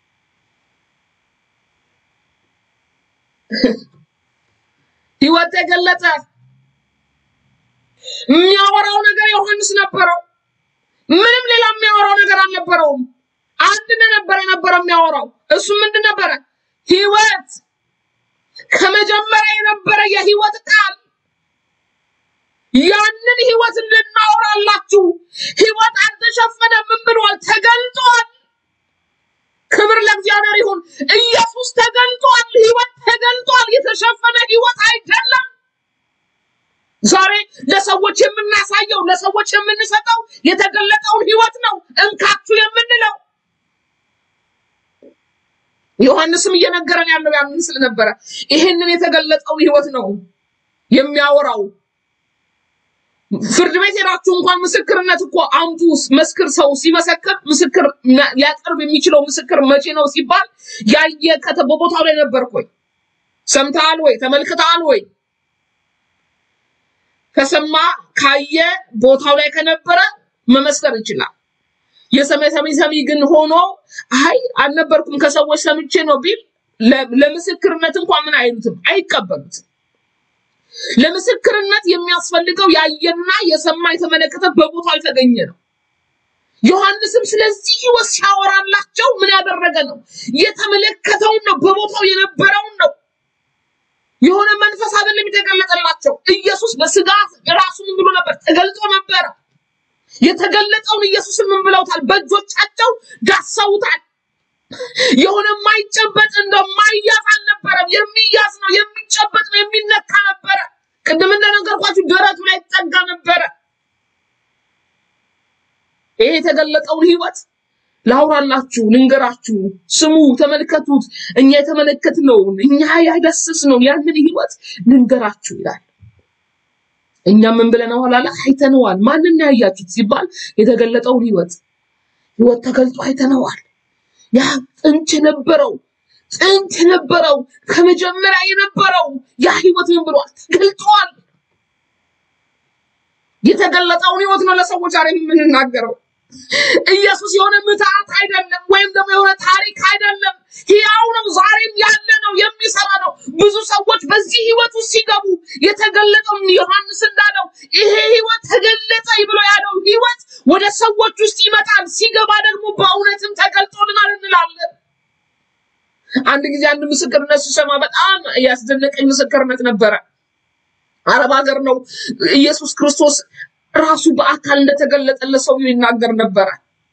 ህይወት ተገለጠ። የሚያወራው ነገር ዮሐንስ ነበረው። ምንም ሌላ የሚያወራው ነገር አልነበረውም። አንድ ነበር የነበረ የሚያወራው። እሱ ምንድን ነበረ? ህይወት ከመጀመሪያ የነበረ የህይወት ቃል ያንን ህይወት እንድናወራላችሁ ህይወት አልተሸፈነ ምን ብሏል? ተገልጧል። ክብር ለእግዚአብሔር ይሁን። ኢየሱስ ተገልጧል። ህይወት ተገልጧል። የተሸፈነ ህይወት አይደለም። ዛሬ ለሰዎች የምናሳየው ለሰዎች የምንሰጠው የተገለጠውን ህይወት ነው እንካችሁ የምንለው። ዮሐንስም እየነገረን ያለው ያንን ስለነበረ ይህንን የተገለጠውን ህይወት ነው የሚያወራው። ፍርድ ቤት ሄዳችሁ እንኳን ምስክርነት እኮ አምጡ መስክር። ሰው ሲመሰክር ምስክር ነ- ሊያቀርብ የሚችለው ምስክር መቼ ነው ሲባል ያየ ከተ በቦታው ላይ ነበርክ ወይ? ሰምተሃል ወይ? ተመልክተሃል ወይ? ከሰማ ካየ ቦታው ላይ ከነበረ መመስከር ይችላል። የሰሚ ሰሚ ሰሚ ግን ሆኖ አይ አልነበርኩም ከሰዎች ሰምቼ ነው ቢል ለ- ለምስክርነት እንኳን ምን አይሉትም፣ አይቀበሉትም። ለምስክርነት የሚያስፈልገው ያየና የሰማ የተመለከተ በቦታው የተገኘ ነው። ዮሐንስም ስለዚህ ህይወት ሲያወራላቸው ምን ያደረገ ነው? የተመለከተውን ነው፣ በቦታው የነበረውን ነው። የሆነ መንፈስ አይደለም የተገለጠላቸው። ኢየሱስ በስጋ ራሱ ምን ብሎ ነበር? ተገልጦ ነበረ። የተገለጠውን ኢየሱስን ምን ብለውታል? በእጆቻቸው ዳሰውታል። የሆነ የማይጨበጥ እንደማይያዝ አልነበረም። የሚያዝ ነው፣ የሚጨበጥ ነው፣ የሚነካ ነበረ። ቅድም እንደነገርኳችሁ ደረቱ ላይ ይጠጋ ነበረ። ይሄ የተገለጠውን ህይወት ላውራላችሁ፣ ልንገራችሁ፣ ስሙ፣ ተመልከቱት። እኛ የተመለከትነውን እኛ ያዳሰስነውን ያንን ህይወት ልንገራችሁ ይላል። እኛ ምን ብለነዋል አለ? አይተነዋል። ማንን ነው ያያችሁት ሲባል የተገለጠውን ህይወት ህይወት ተገልጦ አይተነዋል። ያ ጥንት የነበረው ጥንት የነበረው ከመጀመሪያ የነበረው ያ ህይወት ምን ብሏል? ተገልጧል። የተገለጠውን ህይወት ነው ለሰዎች ዛሬ የምንናገረው። ኢየሱስ የሆነ ምትሃት አይደለም፣ ወይም ደግሞ የሆነ ታሪክ አይደለም። ሕያው ነው፣ ዛሬም ያለ ነው፣ የሚሰራ ነው። ብዙ ሰዎች በዚህ ህይወት ውስጥ ሲገቡ የተገለጠውን ዮሐንስ እንዳለው ይሄ ህይወት ተገለጠ ብሎ ያለው ህይወት ወደ ሰዎች ውስጥ ይመጣል። ሲገባ ደግሞ በእውነትም ተገልጦልናል እንላለን። አንድ ጊዜ አንድ ምስክርነት ስሰማ በጣም ያስደነቀኝ ምስክርነት ነበረ። አረብ ሀገር ነው። ኢየሱስ ክርስቶስ ራሱ በአካል እንደተገለጠለት ሰውዬው ይናገር ነበረ።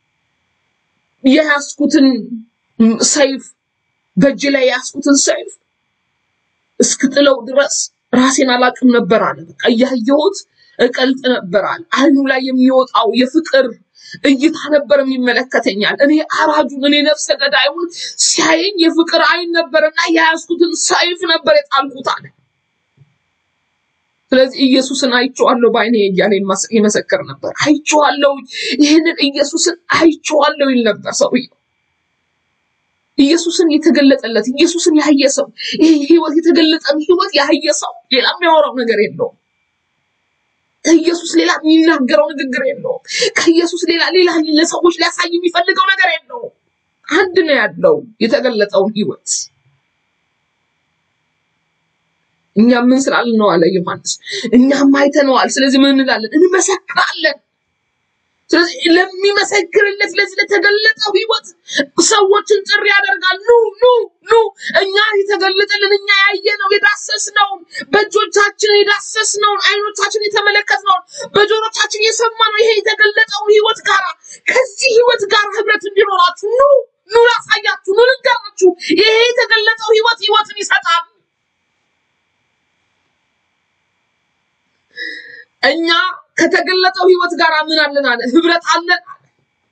የያዝኩትን ሰይፍ በእጅ ላይ የያዝኩትን ሰይፍ እስክጥለው ድረስ ራሴን አላቅም ነበር አለ። በቃ እያየሁት እቀልጥ ነበር አለ። አይኑ ላይ የሚወጣው የፍቅር እይታ ነበር የሚመለከተኛል። እኔ አራጁን እኔ ነፍሰ ገዳዩን ሲያየኝ የፍቅር አይን ነበርና የያዝኩትን ሰይፍ ነበር የጣልኩት አለ። ስለዚህ ኢየሱስን አይቼዋለሁ በዓይኔ እያለ ይመስ- ይመሰክር ነበር። አይቼዋለሁ፣ ይህንን ኢየሱስን አይቼዋለሁ ይል ነበር ሰውየው። ኢየሱስን የተገለጠለት ኢየሱስን ያየ ሰው ይሄ ህይወት የተገለጠን ህይወት ያየ ሰው ሌላ የሚያወራው ነገር የለውም። ከኢየሱስ ሌላ የሚናገረው ንግግር የለውም። ከኢየሱስ ሌላ ሌላ ለሰዎች ሊያሳይ የሚፈልገው ነገር የለውም። አንድ ነው ያለው የተገለጠውን ህይወት። እኛ ምን ስላልን ነው አለ ዮሐንስ። እኛም አይተነዋል። ስለዚህ ምን እንላለን? እንመሰክራለን። ስለዚህ ለሚመሰክርለት ለዚህ ለተገለጠው ህይወት ሰዎችን ጥሪ ያደርጋል። ኑ ኑ ኑ፣ እኛ የተገለጠልን እኛ ያየነው የዳሰስነውን በእጆቻችን የዳሰስነውን አይኖቻችን የተመለከትነውን በጆሮቻችን የሰማነው ይሄ የተገለጠውን ህይወት ጋራ ከዚህ ህይወት ጋር ህብረት እንዲኖራችሁ ኑ ኑ፣ ላሳያችሁ፣ ኑ ልንገራችሁ። ይሄ የተገለጠው ህይወት ህይወትን ይሰጣል። እኛ ከተገለጠው ህይወት ጋር ምን አለን አለ ህብረት አለን አለ።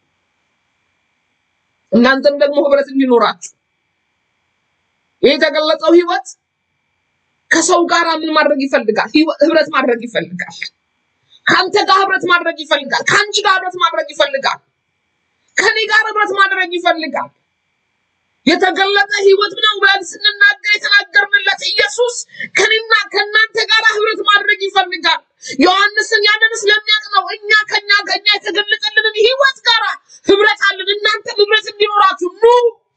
እናንተም ደግሞ ህብረት እንዲኖራችሁ ይህ የተገለጠው ህይወት ከሰው ጋር ምን ማድረግ ይፈልጋል? ህይወት- ህብረት ማድረግ ይፈልጋል። ከአንተ ጋር ህብረት ማድረግ ይፈልጋል። ከአንቺ ጋር ህብረት ማድረግ ይፈልጋል። ከኔ ጋር ህብረት ማድረግ ይፈልጋል። የተገለጠ ህይወት ነው ብለን ስንናገር የተናገርንለት ኢየሱስ ከኔና ከእናንተ ጋር ህብረት ማድረግ ይፈልጋል። ዮሐንስን ያንን ስለሚያውቅ ነው እኛ ከኛ ከኛ የተገለጠልንን ህይወት ጋር ህብረት አለን። እናንተም ህብረት እንዲኖራችሁ ኑ።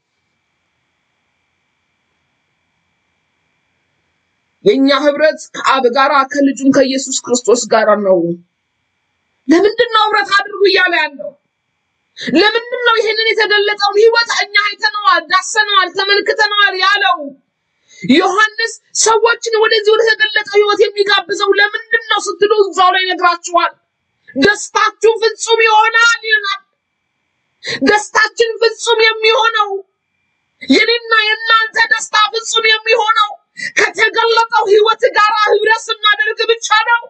የእኛ ህብረት ከአብ ጋራ ከልጁም ከኢየሱስ ክርስቶስ ጋር ነው። ለምንድን ነው ህብረት አድርጉ እያለ ያለው? ለምንድን ነው ይህንን የተገለጠውን ህይወት እኛ አይተነዋል፣ ዳሰነዋል፣ ተመልክተነዋል ያለው? ዮሐንስ ሰዎችን ወደዚህ ወደ ተገለጠው ህይወት የሚጋብዘው ለምንድን ነው ስትሉ እዛው ላይ ይነግራችኋል። ደስታችሁ ፍጹም ይሆናል ይለናል። ደስታችን ፍጹም የሚሆነው የኔና የእናንተ ደስታ ፍጹም የሚሆነው ከተገለጠው ህይወት ጋር ህብረት ስናደርግ ብቻ ነው።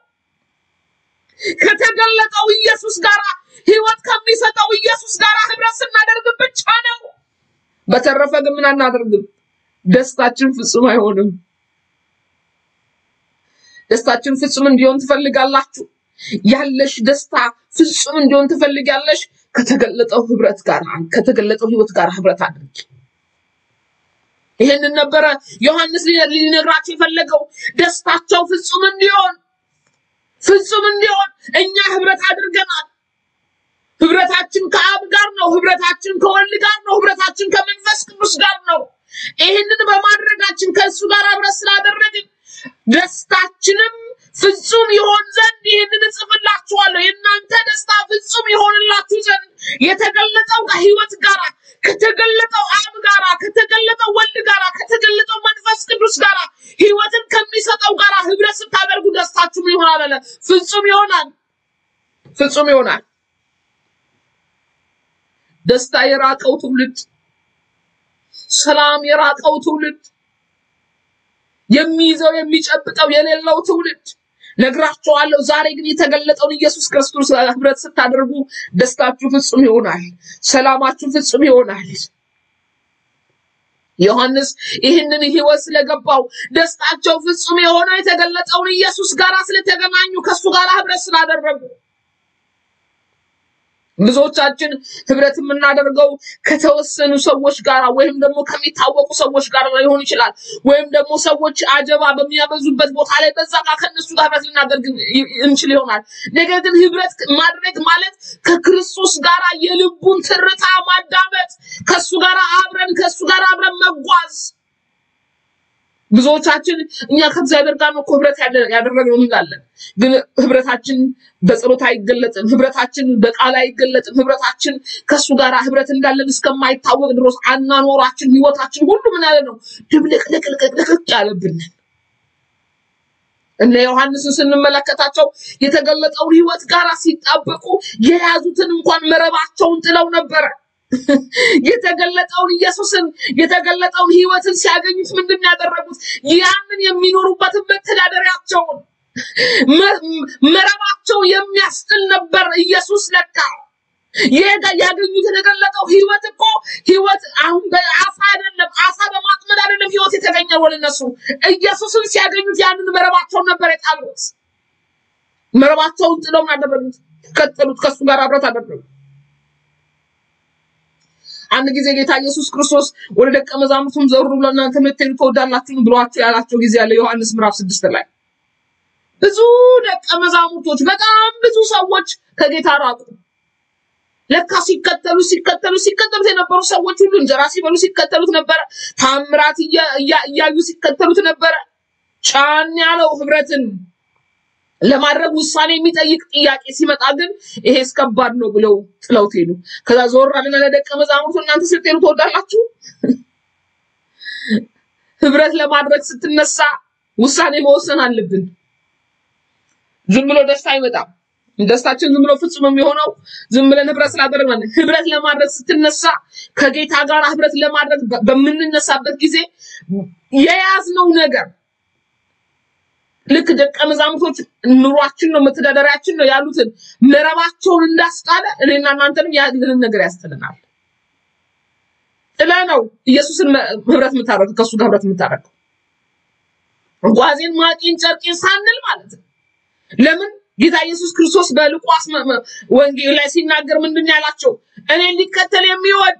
ከተገለጠው ኢየሱስ ጋር ህይወት ከሚሰጠው ኢየሱስ ጋር ህብረት ስናደርግ ብቻ ነው። በተረፈ ግን ምን አናደርግም? ደስታችን ፍጹም አይሆንም። ደስታችን ፍጹም እንዲሆን ትፈልጋላችሁ? ያለሽ ደስታ ፍጹም እንዲሆን ትፈልጋለሽ? ከተገለጠው ህብረት ጋር ከተገለጠው ህይወት ጋር ህብረት አድርጊ። ይህንን ነበረ ዮሐንስ ሊ- ሊነግራቸው የፈለገው ደስታቸው ፍጹም እንዲሆን ፍጹም እንዲሆን እኛ ህብረት አድርገናል። ህብረታችን ከአብ ጋር ነው። ህብረታችን ከወልድ ጋር ነው። ህብረታችን ከመንፈስ ቅዱስ ጋር ነው። ይህንን በማድረጋችን ከእሱ ጋር ህብረት ስላደረግን ደስታችንም ፍጹም ይሆን ዘንድ ይህንን እጽፍላችኋለሁ። የእናንተ ደስታ ፍጹም ይሆንላችሁ ዘንድ የተገለጠው ከህይወት ጋር ከተገለጠው አብ ጋር ከተገለጠው ወልድ ጋር ከተገለጠው መንፈስ ቅዱስ ጋር ህይወትን ከሚሰጠው ጋር ህብረት ስታደርጉ ደስታችሁ ምን ይሆናል አለ? ፍጹም ይሆናል። ፍጹም ይሆናል። ደስታ የራቀው ትውልድ፣ ሰላም የራቀው ትውልድ፣ የሚይዘው የሚጨብጠው የሌለው ትውልድ ነግራቸዋለሁ። ዛሬ ግን የተገለጠውን ኢየሱስ ክርስቶስ ጋር ህብረት ስታደርጉ ደስታችሁ ፍጹም ይሆናል፣ ሰላማችሁ ፍጹም ይሆናል። ዮሐንስ ይህንን ህይወት ስለገባው ደስታቸው ፍጹም የሆነው የተገለጠውን ኢየሱስ ጋር ስለተገናኙ ከእሱ ጋር ህብረት ስላደረጉ ብዙዎቻችን ህብረት የምናደርገው ከተወሰኑ ሰዎች ጋር ወይም ደግሞ ከሚታወቁ ሰዎች ጋር ሊሆን ይችላል። ወይም ደግሞ ሰዎች አጀባ በሚያበዙበት ቦታ ላይ በዛ ጋር ከእነሱ ጋር ህብረት ልናደርግ ይ- እንችል ይሆናል። ነገር ግን ህብረት ማድረግ ማለት ከክርስቶስ ጋር የልቡን ትርታ ማዳመጥ፣ ከእሱ ጋር አብረን ከእሱ ጋር አብረን መጓዝ ብዙዎቻችን እኛ ከእግዚአብሔር ጋር ነው እኮ ህብረት ያደ- ያደረግነው እንላለን። ግን ህብረታችን በጸሎት አይገለጥም። ህብረታችን በቃል አይገለጥም። ህብረታችን ከእሱ ጋር ህብረት እንዳለን እስከማይታወቅ ድረስ አናኖራችን፣ ህይወታችን ሁሉ ምን ያለ ነው ድብልቅልቅልቅልቅ ያለብን። እነ ዮሐንስን ስንመለከታቸው የተገለጠውን ህይወት ጋር ሲጣበቁ የያዙትን እንኳን መረባቸውን ጥለው ነበረ። የተገለጠውን ኢየሱስን የተገለጠውን ህይወትን ሲያገኙት ምንድን ነው ያደረጉት? ያንን የሚኖሩበትን መተዳደሪያቸውን መ- መረባቸው የሚያስጥል ነበር። ኢየሱስ ለካ የጋ- ያገኙት የተገለጠው ህይወት እኮ ህይወት አሁን በአሳ አይደለም፣ አሳ በማጥመድ አይደለም ህይወት የተገኘው ለነሱ። ኢየሱስን ሲያገኙት ያንን መረባቸውን ነበር የጣሉት። መረባቸውን ጥለው ምን አደረጉት? ቀጠሉት፣ ከሱ ጋር አብረት አደረጉ። አንድ ጊዜ ጌታ ኢየሱስ ክርስቶስ ወደ ደቀ መዛሙርቱም ዘሩ ብሎ እናንተ ልትሄዱ ትወዳላችሁን ብሏቸው ያላቸው ጊዜ አለ። ዮሐንስ ምዕራፍ ስድስት ላይ ብዙ ደቀ መዛሙርቶች በጣም ብዙ ሰዎች ከጌታ ራቁ። ለካ ሲከተሉ ሲከተሉ ሲከተሉት የነበሩ ሰዎች ሁሉ እንጀራ ሲበሉ ሲከተሉት ነበረ። ታምራት እያ- እያ- እያዩ ሲከተሉት ነበረ። ጫን ያለው ህብረትን ለማድረግ ውሳኔ የሚጠይቅ ጥያቄ ሲመጣ ግን ይሄ እስከባድ ነው ብለው ጥለውት ሄዱ። ከዛ ዞር አለና ለደቀ መዛሙርቱ እናንተ ስትሄዱ ትወዳላችሁ? ህብረት ለማድረግ ስትነሳ ውሳኔ መወሰን አለብን። ዝም ብሎ ደስታ አይመጣም። ደስታችን ዝም ብሎ ፍጹም የሚሆነው ዝም ብለን ህብረት ስላደረግን ህብረት ለማድረግ ስትነሳ ከጌታ ጋር ህብረት ለማድረግ በ- በምንነሳበት ጊዜ የያዝነው ነገር ልክ ደቀ መዛሙርቶች ኑሯችን ነው መተዳደሪያችን ነው ያሉትን መረባቸውን እንዳስጣለ እኔና እናንተንም ያለንን ነገር ያስጥልናል። ጥለ ነው ኢየሱስን መ- ህብረት የምታደርገው ከእሱ ጋር ህብረት የምታደርገው ጓዜን ማቄን ጨርቄን ሳንል ማለት ነው። ለምን ጌታ ኢየሱስ ክርስቶስ በሉቃስ መ- መ- ወንጌል ላይ ሲናገር ምንድን ነው ያላቸው? እኔን ሊከተል የሚወድ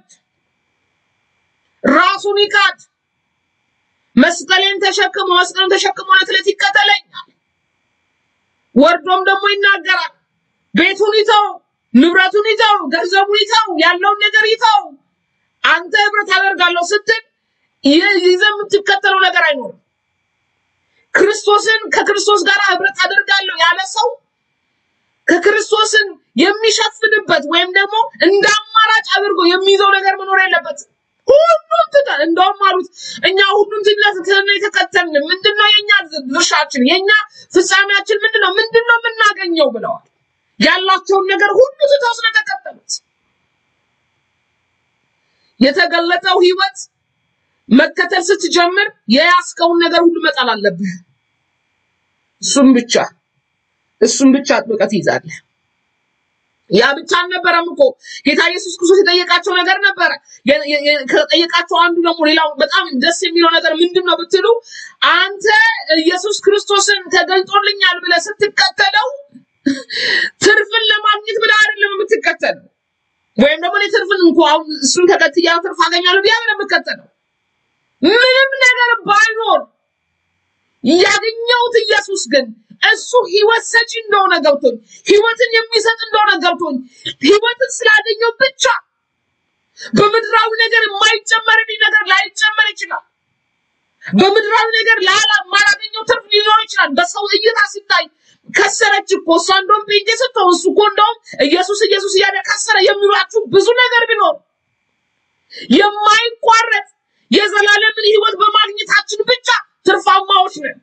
ራሱን ይካድ፣ መስቀሌን ተሸክሞ መስቀሉን ተሸክሞ ዕለት ዕለት ይከተለኛል። ወርዶም ደግሞ ይናገራል። ቤቱን ይተው፣ ንብረቱን ይተው፣ ገንዘቡን ይተው፣ ያለውን ነገር ይተው። አንተ ህብረት አደርጋለሁ ስትል ይህ- ይዘህ የምትከተለው ነገር አይኖርም። ክርስቶስን ከክርስቶስ ጋር ህብረት አደርጋለሁ ያለ ሰው ከክርስቶስን የሚሸፍንበት ወይም ደግሞ እንደ አማራጭ አድርጎ የሚይዘው ነገር መኖር የለበትም። ሁሉም ትተን እንደውም አሉት እኛ ሁሉም ትተን የተከተልን ምንድነው የኛ ድርሻችን የኛ ፍጻሜያችን ምንድነው ምንድነው የምናገኘው ብለዋል። ያላቸውን ነገር ሁሉ ትተው ስለተከተሉት የተገለጠው ህይወት መከተል ስትጀምር የያዝከውን ነገር ሁሉ መጣል አለብህ። እሱም ብቻ እሱም ብቻ አጥብቀህ ትይዛለህ። ያ ብቻ አልነበረም እኮ ጌታ ኢየሱስ ክርስቶስ የጠየቃቸው ነገር ነበረ። የ- የ- የ- ከጠየቃቸው አንዱ ደግሞ ሌላው በጣም ደስ የሚለው ነገር ምንድን ነው ብትሉ፣ አንተ ኢየሱስ ክርስቶስን ተገልጦልኛል ብለህ ስትከተለው ትርፍን ለማግኘት ብለህ አይደለም የምትከተለው። ወይም ደግሞ እኔ ትርፍን እንኳ አሁን እሱን ተከትያ ትርፍ አገኛለሁ ብዬ አይደለም የምከተለው። ምንም ነገር ባይኖር ያገኘሁት ኢየሱስ ግን እሱ ህይወት ሰጪ እንደሆነ ገብቶኝ ህይወትን የሚሰጥ እንደሆነ ገብቶኝ ህይወትን ስላገኘው ብቻ በምድራዊ ነገር የማይጨመርልኝ ነገር ላይጨመር ይችላል። በምድራዊ ነገር ላላ ማላገኘው ትርፍ ሊኖር ይችላል። በሰው እይታ ሲታይ ከሰረች እኮ እሷ እንደውም ጴንጤ ስትሆን እሱ እኮ እንደውም ኢየሱስ ኢየሱስ እያለ ከሰረ የሚሏችሁ ብዙ ነገር ቢኖር የማይቋረጥ የዘላለምን ህይወት በማግኘታችን ብቻ ትርፋማዎች ነን።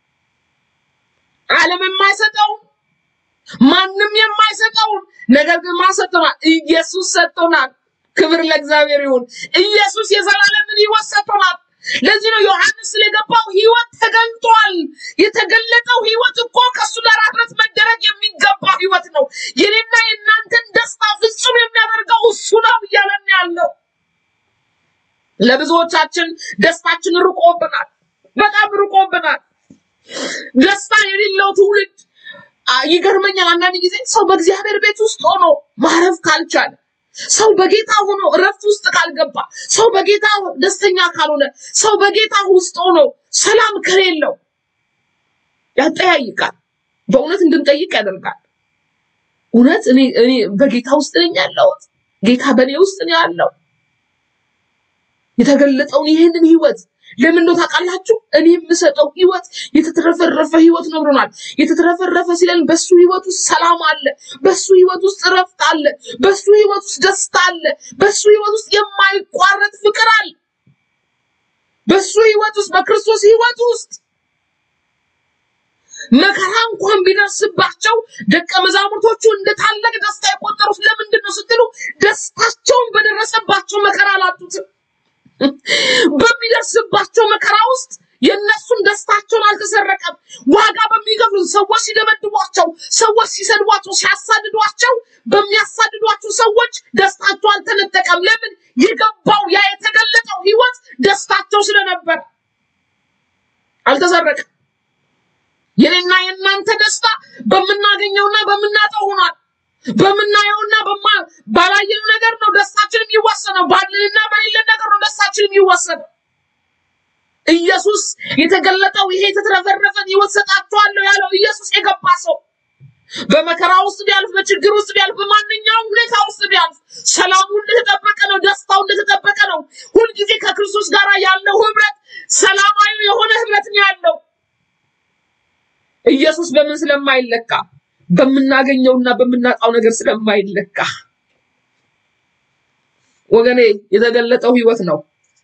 ዓለም የማይሰጠውን ማንም የማይሰጠውን ነገር ግን ማን ሰጥቶናል? ኢየሱስ ሰጥቶናል። ክብር ለእግዚአብሔር ይሁን። ኢየሱስ የዘላለምን ህይወት ሰጥቶናል። ለዚህ ነው ዮሐንስ ስለገባው ህይወት ተገልጧል። የተገለጠው ህይወት እኮ ከእሱ ጋር ህብረት መደረግ የሚገባ ህይወት ነው። የኔና የእናንተን ደስታ ፍጹም የሚያደርገው እሱ ነው እያለን ያለው። ለብዙዎቻችን ደስታችን ርቆብናል፣ በጣም ርቆብናል። ደስታ የሌለው ትውልድ አ፣ ይገርመኛል። አንዳንድ ጊዜ ሰው በእግዚአብሔር ቤት ውስጥ ሆኖ ማረፍ ካልቻለ፣ ሰው በጌታ ሆኖ እረፍት ውስጥ ካልገባ፣ ሰው በጌታ ደስተኛ ካልሆነ፣ ሰው በጌታ ውስጥ ሆኖ ሰላም ከሌለው ያጠያይቃል። በእውነት እንድንጠይቅ ያደርጋል። እውነት እኔ እኔ በጌታ ውስጥ ነኝ ያለሁት? ጌታ በእኔ ውስጥ ነው ያለው? የተገለጠውን ይህንን ህይወት ለምን ነው ታውቃላችሁ? እኔ የምሰጠው ህይወት የተትረፈረፈ ህይወት ነው ብሎናል። የተትረፈረፈ ሲለን በሱ ህይወት ውስጥ ሰላም አለ፣ በሱ ህይወት ውስጥ እረፍት አለ፣ በሱ ህይወት ውስጥ ደስታ አለ፣ በሱ ህይወት ውስጥ የማይቋረጥ ፍቅር አለ። በሱ ህይወት ውስጥ በክርስቶስ ህይወት ውስጥ መከራ እንኳን ቢደርስባቸው ደቀ መዛሙርቶቹ እንደ ታላቅ ደስታ የቆጠሩት ለምንድን ነው ስትሉ ደስታቸውን በደረሰባቸው መከራ አላጡትም። በሚደርስባቸው መከራ ውስጥ የእነሱን ደስታቸውን አልተሰረቀም። ዋጋ በሚከፍሉ ሰዎች ሲደበድቧቸው፣ ሰዎች ሲሰድቧቸው፣ ሲያሳድዷቸው በሚያሳድዷቸው ሰዎች ደስታቸው አልተነጠቀም። ለምን? የገባው ያ የተገለጠው ህይወት ደስታቸው ስለነበረ አልተሰረቀም። የኔና የእናንተ ደስታ በምናገኘውና በምናጣው ሆኗል። በምናየውና በማ- ባላየነው ነገር ነው ደስታችን የሚወሰነው። ባለንና በሌለን ነገር ነው ደስታችን የሚወሰነው። ኢየሱስ የተገለጠው ይሄ የተትረፈረፈን ህይወት ሰጣችኋለሁ ያለው ኢየሱስ የገባ ሰው በመከራ ውስጥ ቢያልፍ፣ በችግር ውስጥ ቢያልፍ፣ በማንኛውም ሁኔታ ውስጥ ቢያልፍ ሰላሙ እንደተጠበቀ ነው፣ ደስታው እንደተጠበቀ ነው። ሁልጊዜ ከክርስቶስ ጋር ያለው ህብረት ሰላማዊ የሆነ ህብረት ነው ያለው። ኢየሱስ በምን ስለማይለካ በምናገኘውና በምናጣው ነገር ስለማይለካ ወገኔ የተገለጠው ህይወት ነው።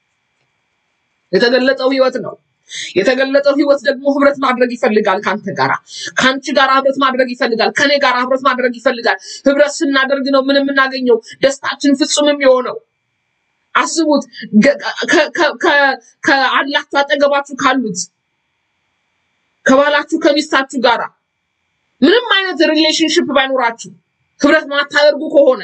የተገለጠው ህይወት ነው። የተገለጠው ህይወት ደግሞ ህብረት ማድረግ ይፈልጋል። ከአንተ ጋራ ከአንቺ ጋር ህብረት ማድረግ ይፈልጋል። ከኔ ጋር ህብረት ማድረግ ይፈልጋል። ህብረት ስናደርግ ነው ምን የምናገኘው ደስታችን ፍጹምም የሆነው። አስቡት ገ- ከ- ከ- ከ- ከአላችሁ አጠገባችሁ ካሉት ከባላችሁ ከሚስታችሁ ጋራ ምንም አይነት ሪሌሽንሽፕ ባይኖራችሁ ህብረት ማታደርጉ ከሆነ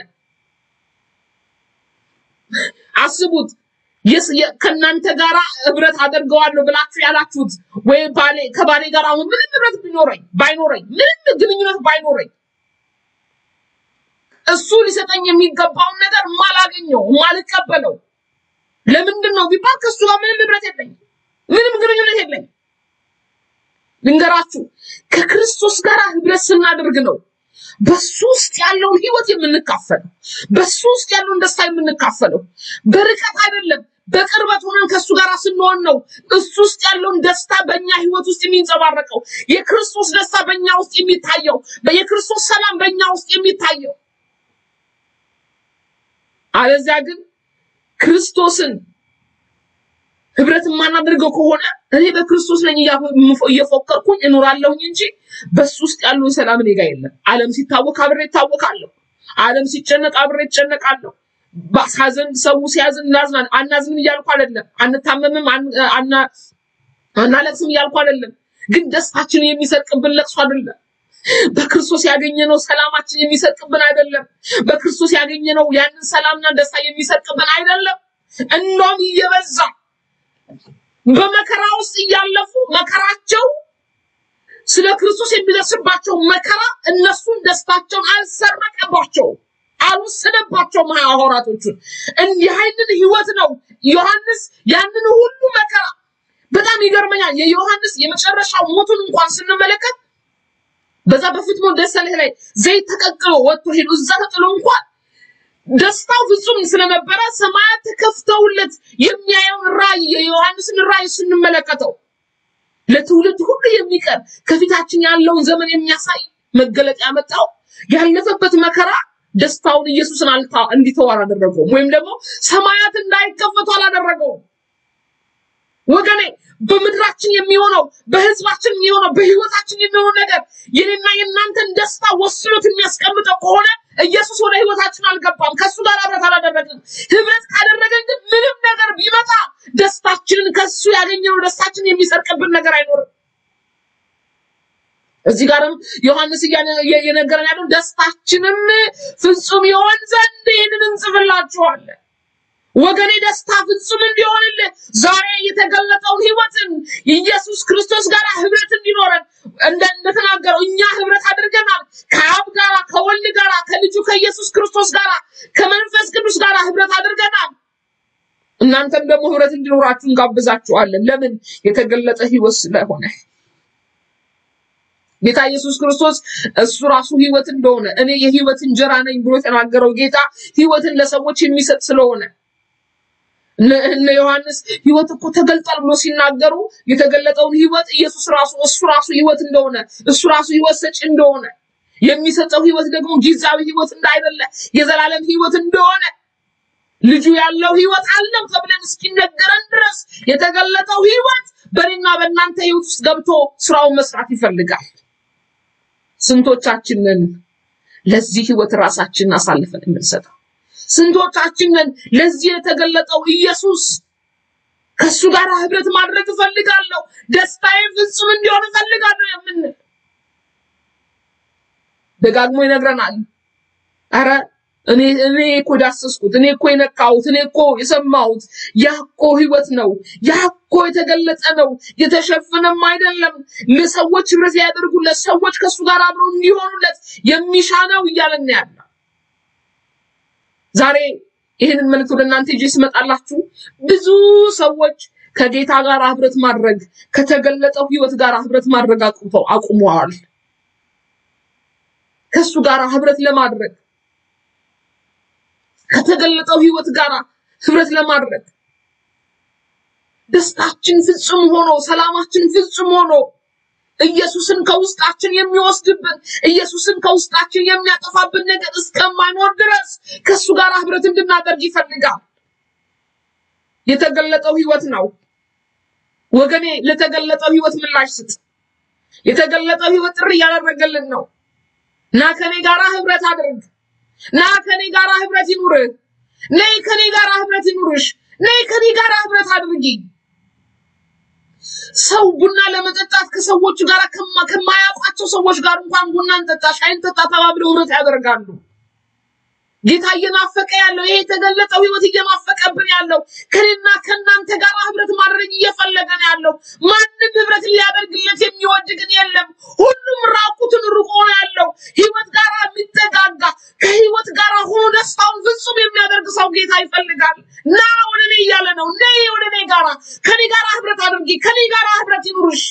አስቡት የስ- የ- ከእናንተ ጋራ ህብረት አደርገዋለሁ ብላችሁ ያላችሁት ወይ ባሌ ከባሌ ጋር አሁን ምንም ህብረት ቢኖረኝ ባይኖረኝ ምንም ግንኙነት ባይኖረኝ እሱ ሊሰጠኝ የሚገባውን ነገር ማላገኘው ማልቀበለው ለምንድን ነው ቢባል ከእሱ ጋር ምንም ህብረት የለኝም፣ ምንም ግንኙነት የለኝም። ልንገራችሁ ከክርስቶስ ጋር ህብረት ስናደርግ ነው በሱ ውስጥ ያለውን ህይወት የምንካፈለው፣ በሱ ውስጥ ያለውን ደስታ የምንካፈለው። በርቀት አይደለም፣ በቅርበት ሆነን ከእሱ ጋር ስንሆን ነው እሱ ውስጥ ያለውን ደስታ በእኛ ህይወት ውስጥ የሚንጸባረቀው፣ የክርስቶስ ደስታ በእኛ ውስጥ የሚታየው፣ የክርስቶስ ሰላም በእኛ ውስጥ የሚታየው። አለዚያ ግን ክርስቶስን ህብረት የማናደርገው ከሆነ እኔ በክርስቶስ ነኝ እያ- እየፎከርኩኝ እኖራለሁኝ እንጂ በሱ ውስጥ ያለውን ሰላም እኔ ጋር የለም። ዓለም ሲታወክ አብሬ እታወካለሁ። ዓለም ሲጨነቅ አብሬ እጨነቃለሁ። ሐዘን ሰው ሲያዝን እናዝናለን። አናዝንም እያልኩ አይደለም። አንታመምም፣ አን- አና- አናለቅስም እያልኩ አይደለም። ግን ደስታችንን የሚሰርቅብን ለቅሶ አይደለም። በክርስቶስ ያገኘነው ሰላማችን የሚሰርቅብን አይደለም። በክርስቶስ ያገኘነው ያንን ሰላምና ደስታ የሚሰርቅብን አይደለም። እንደውም እየበዛ በመከራ ውስጥ እያለፉ መከራቸው ስለ ክርስቶስ የሚደርስባቸው መከራ እነሱን ደስታቸውን አልሰረቀባቸውም፣ አልወሰደባቸውም። ሐዋርያቶቹን እንዲህ አይነት ህይወት ነው ዮሐንስ ያንን ሁሉ መከራ በጣም ይገርመኛል። የዮሐንስ የመጨረሻው ሞቱን እንኳን ስንመለከት በዛ በፍትሞ ደሰለህ ላይ ዘይት ተቀቅሎ ወጥቶ ሄዶ እዛ ተጥሎ እንኳን ደስታው ፍጹም ስለነበረ ሰማያት ተከፍተውለት የሚያየውን ራእይ የዮሐንስን ራእይ ስንመለከተው ለትውልድ ሁሉ የሚቀር ከፊታችን ያለውን ዘመን የሚያሳይ መገለጥ ያመጣው ያለፈበት መከራ ደስታውን ኢየሱስን አልታ እንዲተው አላደረገውም፣ ወይም ደግሞ ሰማያት እንዳይከፈቱ አላደረገውም። ወገኔ በምድራችን የሚሆነው በህዝባችን የሚሆነው በህይወታችን የሚሆነው ነገር የኔና የእናንተን ደስታ ወስኖት የሚያስቀምጠው ከሆነ ኢየሱስ ወደ ህይወታችን አልገባም። ከእሱ ጋር ህብረት አላደረግንም። ህብረት ካደረገን ግን ምንም ነገር ቢመጣ ደስታችንን ከእሱ ያገኘነው ደስታችንን የሚሰርቅብን ነገር አይኖርም። እዚህ ጋርም ዮሐንስ እያነ- እየ- እየነገረን ያለው ደስታችንም ፍጹም ይሆን ዘንድ ይህንን እንጽፍላችኋለን። ወገኔ ደስታ ፍጹም እንዲሆንልህ ዛሬ የተገለጠውን ህይወትን ኢየሱስ ክርስቶስ ጋር ህብረት እንዲኖረን እንደ እንደተናገረው እኛ ህብረት አድርገናል ከአብ ጋር ከወልድ ጋር ከልጁ ከኢየሱስ ክርስቶስ ጋር ከመንፈስ ቅዱስ ጋር ህብረት አድርገናል። እናንተም ደግሞ ህብረት እንዲኖራችሁ እንጋብዛችኋለን። ለምን? የተገለጠ ህይወት ስለሆነ ጌታ ኢየሱስ ክርስቶስ እሱ ራሱ ህይወት እንደሆነ እኔ የህይወት እንጀራ ነኝ ብሎ የተናገረው ጌታ ህይወትን ለሰዎች የሚሰጥ ስለሆነ እነ እነ ዮሐንስ ህይወት እኮ ተገልጧል ብሎ ሲናገሩ የተገለጠውን ህይወት ኢየሱስ ራሱ እሱ ራሱ ህይወት እንደሆነ እሱ ራሱ ህይወት ሰጪ እንደሆነ የሚሰጠው ህይወት ደግሞ ጊዜያዊ ህይወት እንዳይደለ የዘላለም ህይወት እንደሆነ ልጁ ያለው ህይወት አለው ተብለን እስኪነገረን ድረስ የተገለጠው ህይወት በእኔና በእናንተ ህይወት ውስጥ ገብቶ ስራውን መስራት ይፈልጋል። ስንቶቻችንን ለዚህ ህይወት ራሳችንን አሳልፈን የምንሰጠው? ስንቶቻችንን ለዚህ የተገለጠው ኢየሱስ ከእሱ ጋር ህብረት ማድረግ እፈልጋለሁ፣ ደስታዬ ፍጹም እንዲሆን እፈልጋለሁ የምንል ደጋግሞ ይነግረናል። አረ እኔ እኔ እኮ ዳሰስኩት፣ እኔ እኮ የነካሁት፣ እኔ እኮ የሰማሁት ያ እኮ ህይወት ነው፣ ያ እኮ የተገለጠ ነው፣ የተሸፈነም አይደለም። ለሰዎች ህብረት ያደርጉለት ሰዎች ከእሱ ጋር አብረው እንዲሆኑለት የሚሻ ነው እያለን ያለ ዛሬ ይህንን መልእክት ወደ እናንተ ይዤ ስመጣላችሁ ብዙ ሰዎች ከጌታ ጋር ህብረት ማድረግ ከተገለጠው ህይወት ጋር ህብረት ማድረግ አቁመው አቁመዋል። ከሱ ጋር ህብረት ለማድረግ ከተገለጠው ህይወት ጋር ህብረት ለማድረግ ደስታችን ፍጹም ሆኖ ሰላማችን ፍጹም ሆኖ ኢየሱስን ከውስጣችን የሚወስድብን ኢየሱስን ከውስጣችን የሚያጠፋብን ነገር እስከማይኖር ድረስ ከሱ ጋር ህብረት እንድናደርግ ይፈልጋል። የተገለጠው ህይወት ነው ወገኔ። ለተገለጠው ህይወት ምላሽ ስጥ። የተገለጠው ህይወት ጥሪ እያደረገልን ነው። ና ከኔ ጋራ ህብረት አድርግ። ና ከኔ ጋራ ህብረት ይኑርህ። ነይ ከኔ ጋራ ህብረት ይኑርሽ። ነይ ከኔ ጋራ ህብረት አድርጊ። ሰው ቡና ለመጠጣት ከሰዎች ጋር ከማ- ከማያውቋቸው ሰዎች ጋር እንኳን ቡና እንጠጣ፣ ሻይ እንጠጣ ተባብለው ህብረት ያደርጋሉ። ጌታ እየናፈቀ ያለው ይሄ የተገለጠው ህይወት እየናፈቀብን ያለው ከኔና ከእናንተ ጋር ህብረት ማድረግ እየፈለገ ነው ያለው። ማንም ህብረት ሊያደርግለት የሚወድ ግን የለም። ሁሉም ራቁትን ርቆ ነው ያለው። ህይወት ጋር የሚጠጋጋ ከህይወት ጋር ሆኖ ደስታውን ፍጹም የሚያደርግ ሰው ጌታ ይፈልጋል። ና ወደ እኔ እያለ ነው። ነይ ወደ እኔ ጋራ ከኔ ጋር ህብረት አድርጊ። ከኔ ጋር ህብረት ይኑርሽ።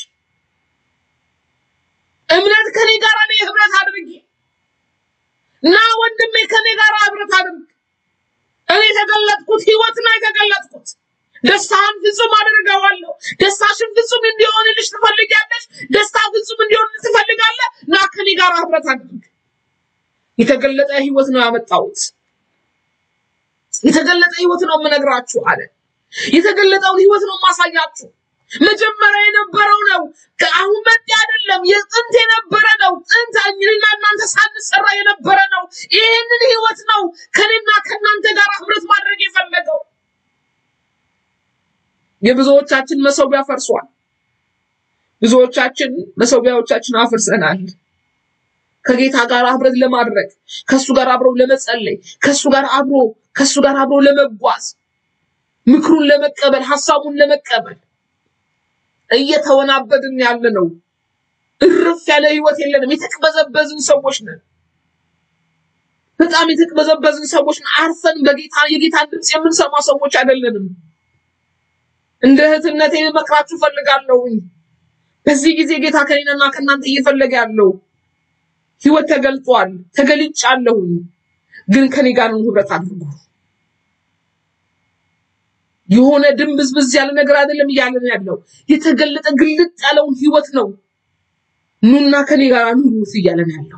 እምነት ከኔ ጋር እኔ ህብረት አድርጊ። ና ወንድሜ ከኔ ጋር ህብረት አድርግ። እኔ የተገለጥኩት ህይወት ነው የተገለጥኩት። ደስታን ፍጹም አደርገዋለሁ። ደስታሽን ፍጹም እንዲሆንልሽ ትፈልጊያለሽ? ደስታ ፍጹም እንዲሆን ትፈልጋለህ? ና ከኔ ጋር ህብረት አድርግ። የተገለጠ ህይወት ነው ያመጣሁት። የተገለጠ ህይወት ነው የምነግራችሁ አለ። የተገለጠውን ህይወት ነው የማሳያችሁ። መጀመሪያ የነበረው ነው። ከአሁን መጤ አይደለም። የጥንት የነበረ ነው። ጥንት እኔና እናንተ ሳንሰራ የነበረ ነው። ይህንን ህይወት ነው ከኔና ከእናንተ ጋር ህብረት ማድረግ የፈለገው። የብዙዎቻችን መሰዊያ ፈርሷል። ብዙዎቻችን መሰዊያዎቻችን አፍርሰናል። ከጌታ ጋር ህብረት ለማድረግ ከሱ ጋር አብረው ለመጸለይ ከሱ ጋር አብሮ ከሱ ጋር አብሮ ለመጓዝ ምክሩን ለመቀበል ሀሳቡን ለመቀበል እየተወናበድን ያለ ነው። እርፍ ያለ ህይወት የለንም። የተቅበዘበዝን ሰዎች ነን። በጣም የተቅበዘበዝን ሰዎች ነን። አርፈን በጌታ የጌታን ድምፅ የምንሰማ ሰዎች አይደለንም። እንደ እህትነቴ መክራችሁ ፈልጋለሁኝ። በዚህ ጊዜ ጌታ ከኔና ከእናንተ እየፈለገ ያለው ህይወት ተገልጧል፣ ተገልጫለሁኝ፣ ግን ከኔ ጋር ነው ህብረት አድርጉ። የሆነ ድንብዝብዝ ያለ ነገር አይደለም እያለን ያለው የተገለጠ ግልጥ ያለውን ህይወት ነው። ኑና ከኔ ጋር ኑሩት እያለን ያለው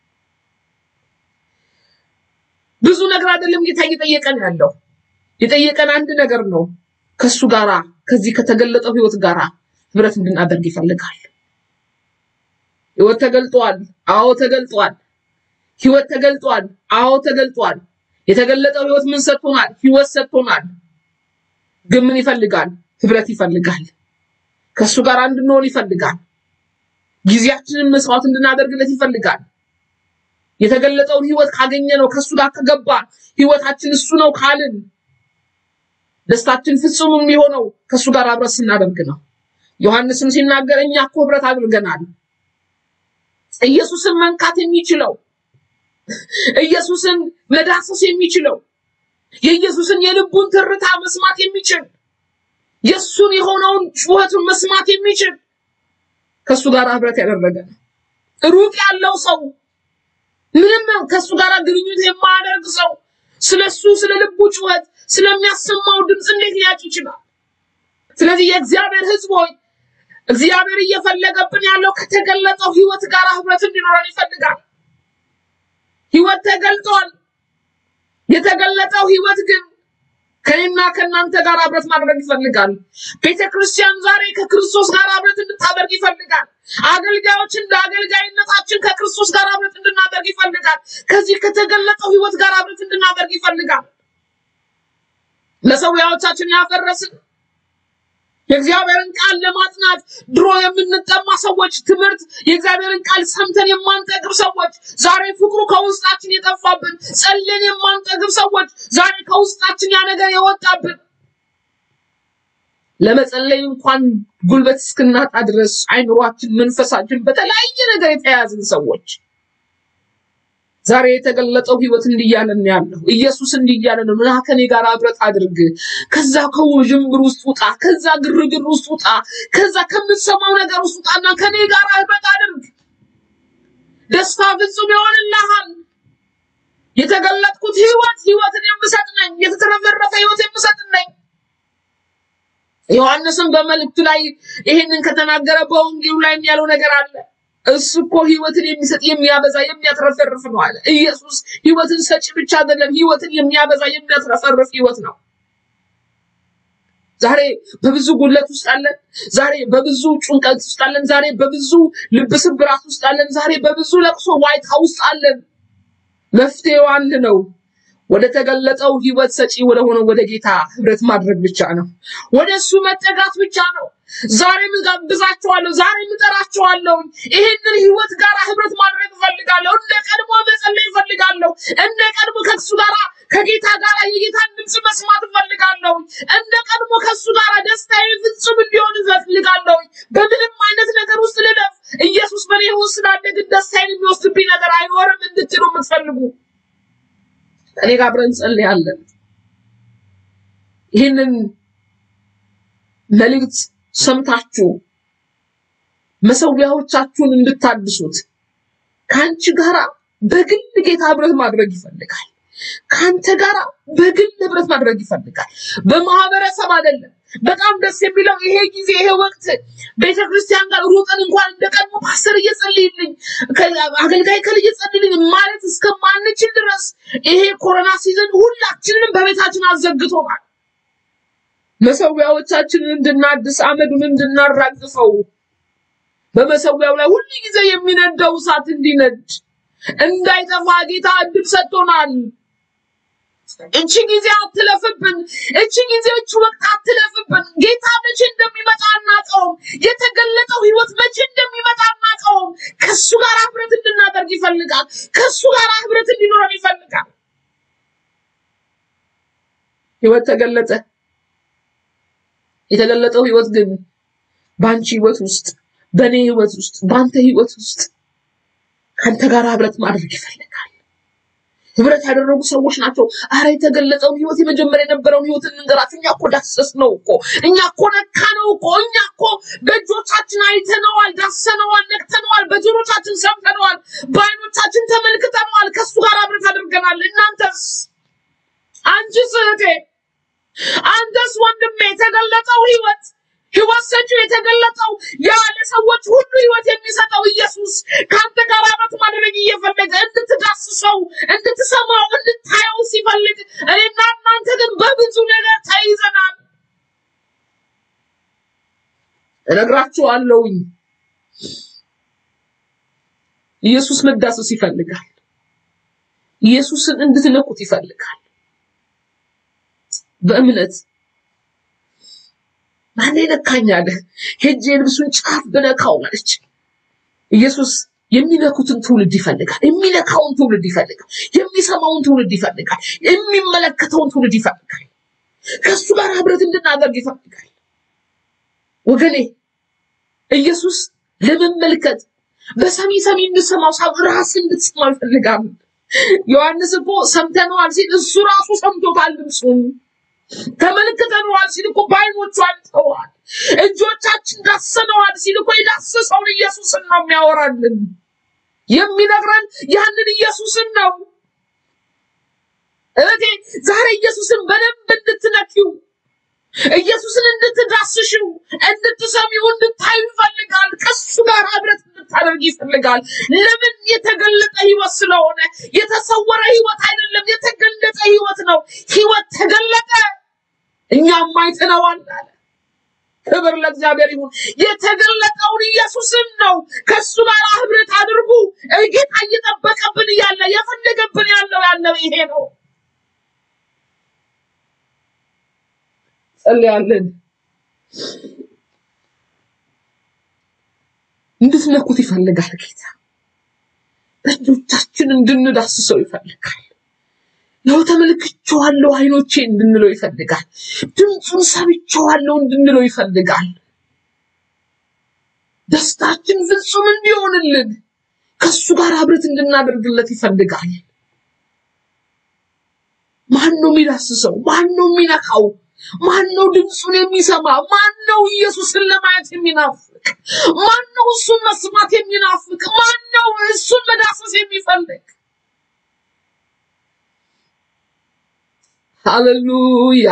ብዙ ነገር አይደለም ጌታ እየጠየቀን ያለው የጠየቀን አንድ ነገር ነው። ከሱ ጋራ ከዚህ ከተገለጠው ህይወት ጋራ ህብረት እንድናደርግ ይፈልጋል። ህይወት ተገልጧል። አዎ ተገልጧል። ህይወት ተገልጧል። አዎ ተገልጧል። የተገለጠው ህይወት ምን ሰጥቶናል? ህይወት ሰጥቶናል። ግን ምን ይፈልጋል? ህብረት ይፈልጋል። ከእሱ ጋር እንድንሆን ይፈልጋል። ጊዜያችንን መስዋዕት እንድናደርግለት ይፈልጋል። የተገለጠውን ህይወት ካገኘ ነው ከእሱ ጋር ከገባ ህይወታችን እሱ ነው ካልን ደስታችን ፍጹም የሚሆነው ከእሱ ጋር አብረት ስናደርግ ነው። ዮሐንስም ሲናገር እኛ እኮ ህብረት አድርገናል። ኢየሱስን መንካት የሚችለው ኢየሱስን መዳሰስ የሚችለው የኢየሱስን የልቡን ትርታ መስማት የሚችል የእሱን የሆነውን ጩኸቱን መስማት የሚችል ከእሱ ጋር ህብረት ያደረገ ነው። ሩቅ ያለው ሰው ምንም ከእሱ ጋር ግንኙነት የማያደርግ ሰው ስለሱ ስለ ልቡ ጩኸት ስለሚያሰማው ድምፅ እንዴት ሊያውቅ ይችላል? ስለዚህ የእግዚአብሔር ህዝብ ሆይ እግዚአብሔር እየፈለገብን ያለው ከተገለጠው ህይወት ጋር ህብረት እንዲኖረን ይፈልጋል። ህይወት ተገልጧል። የተገለጠው ህይወት ግን ከኔና ከእናንተ ጋር ህብረት ማድረግ ይፈልጋል። ቤተ ክርስቲያን ዛሬ ከክርስቶስ ጋር ህብረት እንድታደርግ ይፈልጋል። አገልጋዮች እንደ አገልጋይነታችን ከክርስቶስ ጋር ህብረት እንድናደርግ ይፈልጋል። ከዚህ ከተገለጠው ህይወት ጋር ህብረት እንድናደርግ ይፈልጋል። መሰዊያዎቻችን ያፈረስን፣ የእግዚአብሔርን ቃል ለማጥናት ድሮ የምንጠማ ሰዎች፣ ትምህርት የእግዚአብሔርን ቃል ሰምተን የማንጠግብ ሰዎች፣ ዛሬ ፍቅሩ ከውስጣችን የጠፋብን፣ ጸልየን የማንጠግብ ሰዎች፣ ዛሬ ከውስጣችን ያ ነገር የወጣብን ለመጸለይ እንኳን ጉልበት እስክናጣ ድረስ አይምሯችን፣ መንፈሳችን በተለያየ ነገር የተያያዝን ሰዎች ዛሬ የተገለጠው ህይወት እንዲህ እያለን ነው ያለው። ኢየሱስ እንዲህ እያለ ነው፣ ና ከኔ ጋር ህብረት አድርግ፣ ከዛ ከውዥንብር ውስጥ ውጣ፣ ከዛ ግርግር ውስጥ ውጣ፣ ከዛ ከምትሰማው ነገር ውስጥ ውጣና ከኔ ጋር ህብረት አድርግ፣ ደስታ ፍጹም ይሆንልሃል። የተገለጥኩት ህይወት ህይወትን የምሰጥ ነኝ፣ የተትረፈረፈ ህይወት የምሰጥ ነኝ። ዮሐንስም በመልእክቱ ላይ ይሄንን ከተናገረ በወንጌሉ ላይ ያለው ነገር አለ። እሱ እኮ ህይወትን የሚሰጥ የሚያበዛ የሚያትረፈርፍ ነው አለ። ኢየሱስ ህይወትን ሰጪ ብቻ አይደለም፣ ህይወትን የሚያበዛ የሚያትረፈርፍ ህይወት ነው። ዛሬ በብዙ ጉለት ውስጥ አለን። ዛሬ በብዙ ጭንቀት ውስጥ አለን። ዛሬ በብዙ ልብ ስብራት ውስጥ አለን። ዛሬ በብዙ ለቅሶ ዋይታ ውስጥ አለን። መፍትሄው አንድ ነው። ወደ ተገለጠው ህይወት ሰጪ ወደ ሆነው ወደ ጌታ ህብረት ማድረግ ብቻ ነው። ወደ እሱ መጠጋት ብቻ ነው። ዛሬም እጋብዛቸዋለሁ፣ ዛሬም እጠራቸዋለሁ። ይህንን ህይወት ጋር ህብረት ማድረግ እፈልጋለሁ። እንደ ቀድሞ መጸለይ እፈልጋለሁ። እንደ ቀድሞ ከሱ ጋር ከጌታ ጋር የጌታን ድምፅ መስማት እፈልጋለሁ። እንደ ቀድሞ ከሱ ጋር ደስታዬ ፍጹም እንዲሆን እፈልጋለሁ። በምንም አይነት ነገር ውስጥ ልለፍ፣ ኢየሱስ በኔ ውስጥ ስላለ ግን ደስታዬን የሚወስድብኝ ነገር አይኖርም እንድትሉ የምትፈልጉ ከኔ ጋር አብረን እንጸልያለን። ይህንን መልእክት ሰምታችሁ መሰዊያዎቻችሁን እንድታድሱት ከአንቺ ጋራ በግል ጌታ ህብረት ማድረግ ይፈልጋል። ከአንተ ጋራ በግል ህብረት ማድረግ ይፈልጋል። በማህበረሰብ አይደለም። በጣም ደስ የሚለው ይሄ ጊዜ ይሄ ወቅት ቤተ ክርስቲያን ጋር ሩጠን እንኳን እንደ ቀድሞ ፓስተር እየጸልይልኝ አገልጋይ ከል እየጸልይልኝ ማለት እስከማንችል ድረስ ይሄ ኮሮና ሲዘን ሁላችንንም በቤታችን አዘግቶናል። መሰዊያዎቻችንን እንድናድስ አመዱን እንድናራግፈው በመሰዊያው ላይ ሁሉ ጊዜ የሚነደው እሳት እንዲነድ እንዳይጠፋ ጌታ እድል ሰጥቶናል። እቺ ጊዜ አትለፍብን። እቺ ጊዜ እቺ ወቅት አትለፍብን። ጌታ መቼ እንደሚመጣ አናውቀውም። የተገለጠው ህይወት መቼ እንደሚመጣ አናውቀውም። ከሱ ጋር ህብረት እንድናደርግ ይፈልጋል። ከሱ ጋር ህብረት እንዲኖረን ይፈልጋል። ህይወት ተገለጠ። የተገለጠው ህይወት ግን በአንቺ ህይወት ውስጥ፣ በእኔ ህይወት ውስጥ፣ በአንተ ህይወት ውስጥ ከአንተ ጋር ህብረት ማድረግ ይፈልጋል። ህብረት ያደረጉ ሰዎች ናቸው። አረ የተገለጸውን ህይወት የመጀመሪያ የነበረውን ህይወት እንንገራችሁ። እኛ እኮ ዳሰስ ነው እኮ እኛ እኮ ነካ ነው እኮ እኛ እኮ በእጆቻችን አይተነዋል፣ ዳሰነዋል፣ ነክተነዋል፣ በጆሮቻችን ሰምተነዋል፣ በአይኖቻችን ተመልክተነዋል፣ ከሱ ጋር ህብረት አድርገናል። እናንተስ? አንቺስ እህቴ፣ አንተስ ወንድሜ፣ የተገለጠው ህይወት ህይወት ሰጪው የተገለጠው ያ ለሰዎች ሁሉ ህይወት የሚሰጠው ኢየሱስ ከአንተ ጋር ህብረት ማድረግ እየፈለገ እንድትዳስሰው፣ እንድትሰማው፣ እንድታየው ሲፈልግ እኔና እናንተ ግን በብዙ ነገር ተይዘናል። እነግራችኋለሁኝ ኢየሱስ መዳሰስ ይፈልጋል። ኢየሱስን እንድትነኩት ይፈልጋል። በእምነት ማን ነካኝ አለ። ሄጄ ልብሱን ጫፍ ብነካው አለች። ኢየሱስ የሚነኩትን ትውልድ ይፈልጋል። የሚነካውን ትውልድ ይፈልጋል። የሚሰማውን ትውልድ ይፈልጋል። የሚመለከተውን ትውልድ ይፈልጋል። ከሱ ጋር ህብረት እንድናደርግ ይፈልጋል። ወገኔ ኢየሱስ ለመመልከት በሰሚ ሰሚ እንድሰማው ሳብ ራስ እንድትሰማው ይፈልጋል። ዮሐንስ እኮ ሰምተነዋል ሲል እሱ ራሱ ሰምቶታል ድምፁን ተመልክተነዋል ሲል እኮ በዓይኖቹ አይተዋል። እጆቻችን ዳሰነዋል ሲል እኮ የዳሰሰውን ኢየሱስን ነው የሚያወራልን። የሚነግረን ያንን ኢየሱስን ነው። እህቴ ዛሬ ኢየሱስን በደንብ እንድትነኪው፣ ኢየሱስን እንድትዳስሽው፣ እንድትሰሚው፣ እንድታዩ ይፈልጋል። ከሱ ጋር ህብረት እንድታደርግ ይፈልጋል። ለምን? የተገለጠ ህይወት ስለሆነ። የተሰወረ ህይወት አይደለም፣ የተገለጠ ህይወት ነው። ህይወት ተገለጠ፣ እኛም አይተነዋል አለ። ክብር ለእግዚአብሔር ይሁን። የተገለጠውን ኢየሱስን ነው። ከሱ ጋር ህብረት አድርጉ። ጌታ እየጠበቀብን እያለ የፈለገብን ያለው ያለው ይሄ ነው። ጸልያለን። እንድትነኩት ይፈልጋል ጌታ። በእጆቻችን እንድንዳስሰው ይፈልጋል። ያው ተመልክቼዋለሁ አይኖቼ እንድንለው ይፈልጋል። ድምፁን ሰምቼዋለሁ እንድንለው ይፈልጋል። ደስታችን ፍጹም እንዲሆንልን ከሱ ጋር ህብረት እንድናደርግለት ይፈልጋል። ማን ነው የሚዳስሰው? ማን ነው የሚነካው? ማን ነው ድምፁን የሚሰማ? ማን ነው ኢየሱስን ለማየት የሚናፍቅ? ማን ነው እሱን መስማት የሚናፍቅ? ማን ነው እሱን መዳሰስ የሚፈልግ? ሃሌሉያ!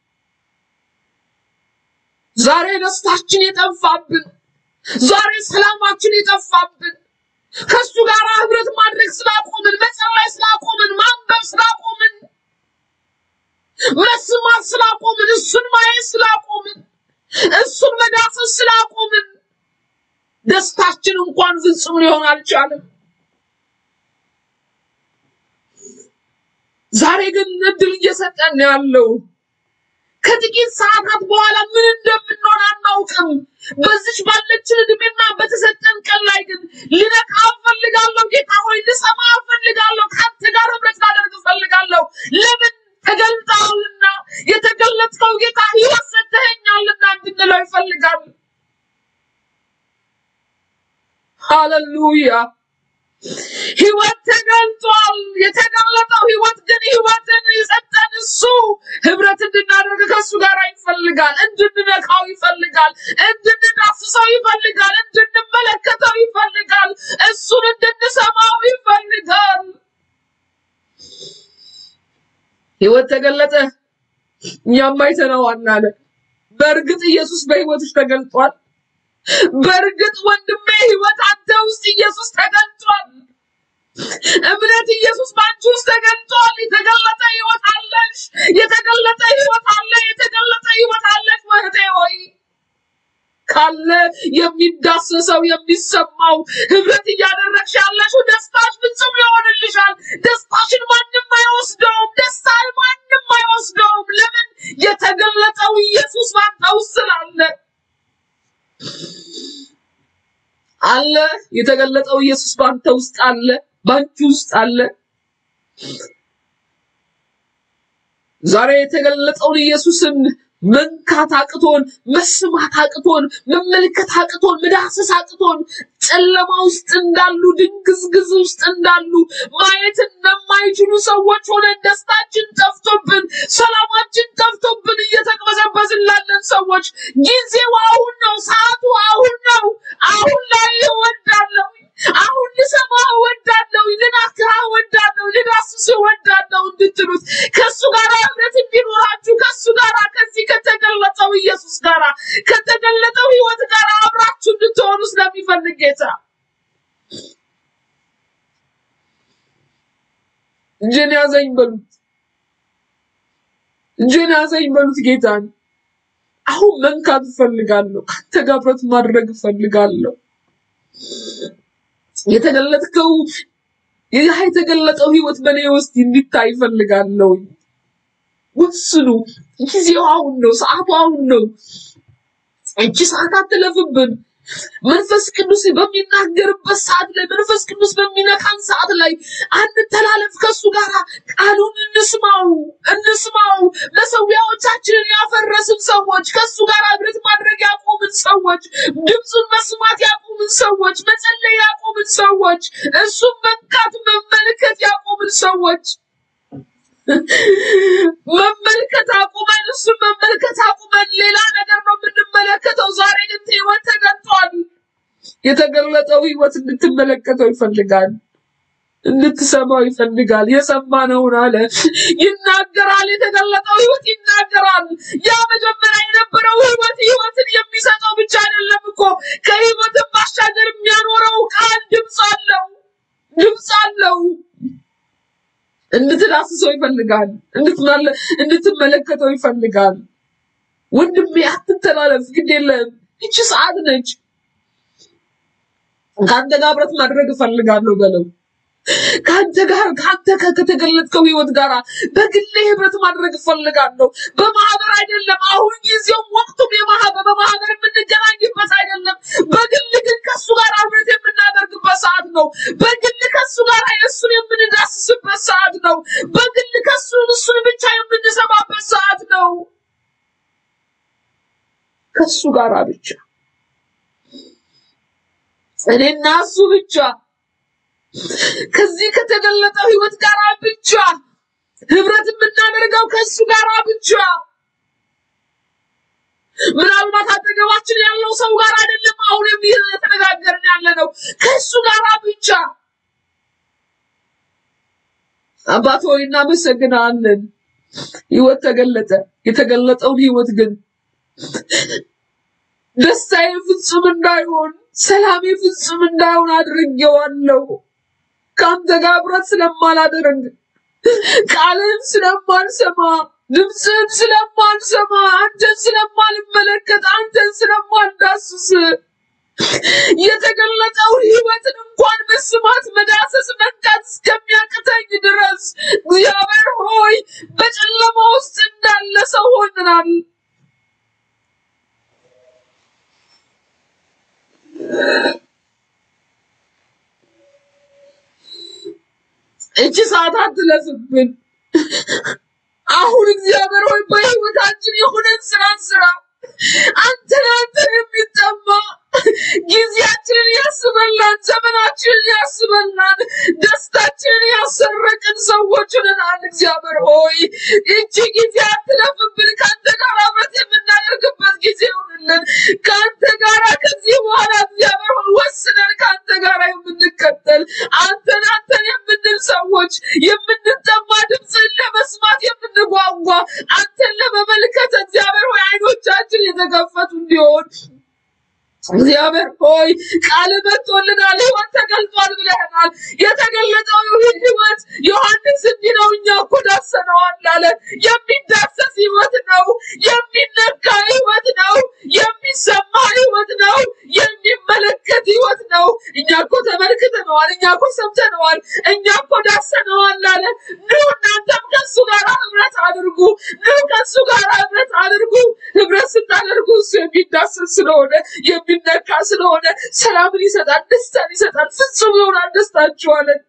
ዛሬ ደስታችን የጠፋብን፣ ዛሬ ሰላማችን የጠፋብን ከሱ ጋር ህብረት ማድረግ ስላቆምን፣ መጸለይ ስላቆምን፣ ማንበብ ስላቆምን፣ መስማት ስላቆምን፣ እሱን ማየት ስላቆምን፣ እሱን መዳሰስ ስላቆምን ደስታችን እንኳን ፍጹም ሊሆን አልቻለም። ዛሬ ግን እድል እየሰጠን ነው ያለው። ከጥቂት ሰዓታት በኋላ ምን እንደምንሆን አናውቅም። በዚች ባለችን እድሜና በተሰጠን ቀን ላይ ግን ልነቃ እፈልጋለሁ። ጌታ ሆይ ልሰማ እፈልጋለሁ። ከአንተ ጋር ህብረት ላደርግ እፈልጋለሁ። ለምን ተገልጠሃልና፣ የተገለጥከው ጌታ ህይወት ሰጥተኸኛልና እንድንለው ይፈልጋል። ሃሌሉያ! ህይወት ተገልጧል። የተገለጠው ህይወት ግን ህይወትን የሰጠን እሱ ህብረት እንድናደርግ ከእሱ ጋር ይፈልጋል። እንድንነካው ይፈልጋል። እንድንዳስሰው ይፈልጋል። እንድንመለከተው ይፈልጋል። እሱን እንድንሰማው ይፈልጋል። ህይወት ተገለጠ፣ እኛም አይተነዋል አለ። በእርግጥ ኢየሱስ በህይወትሽ ተገልጧል። በእርግጥ ወንድሜ ህይወት አንተ ውስጥ ኢየሱስ ተገልጧል። እምነት ኢየሱስ በአንቺ ውስጥ ተገልጧል። የተገለጠ ህይወት አለሽ። የተገለጠ ህይወት አለ። የተገለጠ ህይወት አለሽ እህቴ ሆይ ካለ የሚዳሰሰው የሚሰማው ህብረት እያደረግሽ ያለሽው ደስታሽ ፍጹም ይሆንልሻል። ደስታሽን ማንም አይወስደውም። ደስታን ማንም አይወስደውም። ለምን? የተገለጠው ኢየሱስ ባንተ ውስጥ ስላለ አለ። የተገለጠው ኢየሱስ ባንተ ውስጥ አለ፣ ባንቺ ውስጥ አለ። ዛሬ የተገለጠውን ኢየሱስን መንካት አቅቶን፣ መስማት አቅቶን፣ መመልከት አቅቶን፣ መዳሰስ አቅቶን ጨለማ ውስጥ እንዳሉ ድንግዝግዝ ውስጥ እንዳሉ ማየት እንደማይችሉ ሰዎች ሆነን ደስታችን ጠፍቶብን፣ ሰላማችን ጠፍቶብን እየተቅበዘበዝን ላለን ሰዎች ጊዜው አሁን ነው። ሰዓቱ አሁን ነው። አሁን ላይ እወዳለሁ። አሁን ልሰማ እወዳለሁ። ልናክራ እወዳለሁ። ልዳስስ እወዳለሁ እንድትሉት ከእሱ ጋር ህብረት እንዲኖራችሁ ከእሱ ጋር ከዚህ ከተገለጠው ኢየሱስ ጋር ከተገለጠው ህይወት ጋር አብራችሁ እንድትሆኑ ስለሚፈልግ ጌታ እጅን ያዘኝ በሉት። እጅን ያዘኝ በሉት ጌታን። አሁን መንካት እፈልጋለሁ። ከአንተ ጋር ህብረት ማድረግ እፈልጋለሁ። የተገለጥከው ያ የተገለጠው ህይወት በእኔ ውስጥ እንዲታይ እፈልጋለሁ። ወስኑ። ጊዜው አሁን ነው። ሰዓቱ አሁን ነው። እቺ ሰዓት አትለፍብን። መንፈስ ቅዱስ በሚናገርበት ሰዓት ላይ መንፈስ ቅዱስ በሚነካን ሰዓት ላይ አንተላለፍ። ከሱ ጋር ቃሉን እንስማው እንስማው። መሰዊያዎቻችንን ያፈረስን ሰዎች፣ ከሱ ጋር ህብረት ማድረግ ያቆምን ሰዎች፣ ድምፁን መስማት ያቆምን ሰዎች፣ መጸለይ ያቆምን ሰዎች፣ እሱን መንካት መመልከት ያቆምን ሰዎች መመልከት አቁመን እሱን መመልከት አቁመን ሌላ ነገር ነው የምንመለከተው። ዛሬ ግን ህይወት ተገልጧል። የተገለጠው ህይወት እንድትመለከተው ይፈልጋል፣ እንድትሰማው ይፈልጋል። የሰማነውን አለ ይናገራል። የተገለጠው ህይወት ይናገራል። ያ መጀመሪያ የነበረው ህይወት ህይወትን የሚሰጠው ብቻ አይደለም እኮ ከህይወትን ባሻገር የሚያኖረው ቃል ድምፅ አለው፣ ድምፅ አለው። እንድትዳስሰው ይፈልጋል። እንድትመለ እንድትመለከተው ይፈልጋል። ወንድሜ አትተላለፍ፣ ግድ የለም ይቺ ሰዓት ነች። ከአንተ ጋር ህብረት ማድረግ እፈልጋለሁ በለው። ከአንተ ጋር ከአንተ ከ- ከተገለጥከው ህይወት ጋር በግሌ ህብረት ማድረግ እፈልጋለሁ። በማህበር አይደለም። አሁን ጊዜውም ወቅቱም የማህበር በማህበር የምንገናኝበት አይደለም። በግል ግን ከእሱ ጋር ህብረት የምናደርግበት ሰዓት ነው። በግል ከእሱ ጋር እሱን የምንዳስስበት ሰዓት ነው። በግል ከእሱ እሱን ብቻ የምንሰማበት ሰዓት ነው። ከእሱ ጋር ብቻ እኔና እሱ ብቻ ከዚህ ከተገለጠው ህይወት ጋር ብቻ ህብረት የምናደርገው ከእሱ ጋር ብቻ ምናልባት አጠገባችን ያለው ሰው ጋር አይደለም። አሁን የተነጋገርን ያለ ነው ከእሱ ጋር ብቻ። አባት ሆይ እናመሰግናለን። ህይወት ተገለጠ። የተገለጠውን ህይወት ግን ደስታዬ ፍጹም እንዳይሆን፣ ሰላሜ ፍጹም እንዳይሆን አድርጌዋለሁ። ከአንተ ጋር ህብረት ስለማላደርግ ቃልን ስለማልሰማ ድምፅን ስለማልሰማ አንተን ስለማልመለከት አንተን ስለማልዳስስ የተገለጠውን ህይወትን እንኳን መስማት መዳሰስ መንካት እስከሚያቅተኝ ድረስ እግዚአብሔር ሆይ በጨለማ ውስጥ እንዳለ ሰው ሆነናል። እቺ ሰዓት አትለፍብን። አሁን እግዚአብሔር ሆይ በህይወታችን የሆነን ስራ ስራ አንተን አንተን የሚጠማ ጊዜያችንን ያስበላን፣ ዘመናችንን ያስበላን፣ ደስታችንን ያሰረቅን ሰዎች ሆነናል። እግዚአብሔር ሆይ እቺ ጊዜ አትለፍብን። ከአንተ ጋር አብረት የምናደርግበት ጊዜ ይሁንልን። ከአንተ ጋር ከዚህ በኋላ እግዚአብሔር ሆይ ወስነን ከአንተ ጋር የምንከተል አንተን አንተን የምንል ሰዎች የምንጠማ ድምፅን ለመስማት የምንጓጓ አንተን ለመመልከት እግዚአብሔር ሆይ አይኖቻችን የተከፈቱ እንዲሆን እግዚአብሔር ሆይ ቃል መጥቶልናል፣ ህይወት ተገልጧል ብለህናል። የተገለጠው ህይወት ዮሐንስ እንዲህ ነው፣ እኛ እኮ ዳሰነዋል አለ። የሚዳሰስ ህይወት ነው፣ የሚነካ ህይወት ነው፣ የሚሰማ ህይወት ነው፣ የሚመለከት ህይወት ነው። እኛ እኮ ተመልክተነዋል፣ እኛ እኮ ሰምተነዋል፣ እኛ እኮ ዳሰነዋል አለ። ኑ እናንተም ከሱ ጋር ህብረት አድርጉ፣ ኑ ከሱ ጋር ህብረት አድርጉ። ህብረት ስታደርጉ እሱ የሚዳሰስ ስለሆነ የሚነካ ስለሆነ ሰላምን ይሰጣል፣ ደስታን ይሰጣል። ፍጹም ይሆናል ደስታችኋለን።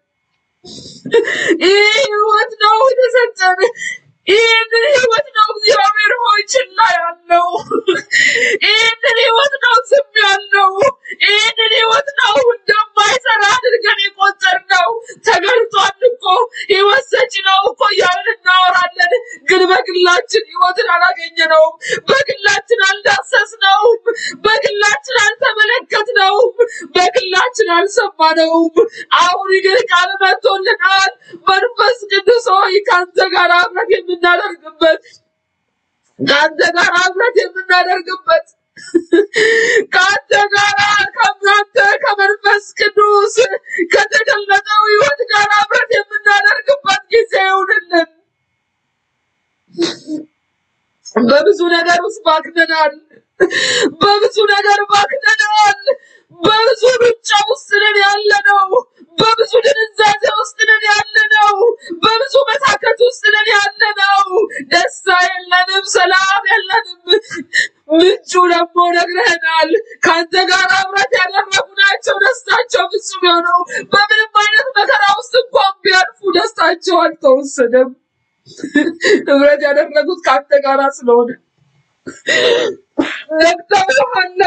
ይህ ህይወት ነው የተሰጠን። ይህንን ህይወት ነው እግዚአብሔር ሆይ ችላ ያለው። ይህንን ህይወት ነው ዝም ያለው። ይህንን ህይወት ነው እንደማይሰራ አድርገን የቆጠርነው። ተገልጧል እኮ ህይወት ሰጪ ነው እኮ እያልን እናወራለን፣ ግን በግላችን ህይወትን አላገኘነውም። በግላችን አልዳሰስነውም። በግላችን አልተመለከትነውም። በግላችን አልሰማነውም። አሁን ግን ቃል መጥቶልናል። መንፈስ ቅዱስ ሆይ ከአንተ ጋር አብረት የምናደርግበት ከአንተ ጋር አብረት የምናደርግበት ከአንተ ጋር ከአንተ ከመንፈስ ቅዱስ ከተገለጠው ህይወት ጋር አብረት የምናደርግበት ጊዜ ይሁንልን። በብዙ ነገር ውስጥ ባክነናል። በብዙ ነገር ባክነናል። በብዙ ሩጫ ውስጥ ነን ያለነው። በብዙ ድንዛዜ ውስጥ ነን ያለነው። በብዙ መታከት ውስጥ ነን ያለነው። ደስታ የለንም፣ ሰላም የለንም። ምንጩ ደግሞ ነግረህናል። ከአንተ ጋር ህብረት ያደረጉ ናቸው ደስታቸው ፍጹም የሆነው። በምንም አይነት መከራ ውስጥ እንኳን ቢያልፉ ደስታቸው አልተወሰደም። ህብረት ያደረጉት ከአንተ ጋር ስለሆነ ነግተውሃላ፣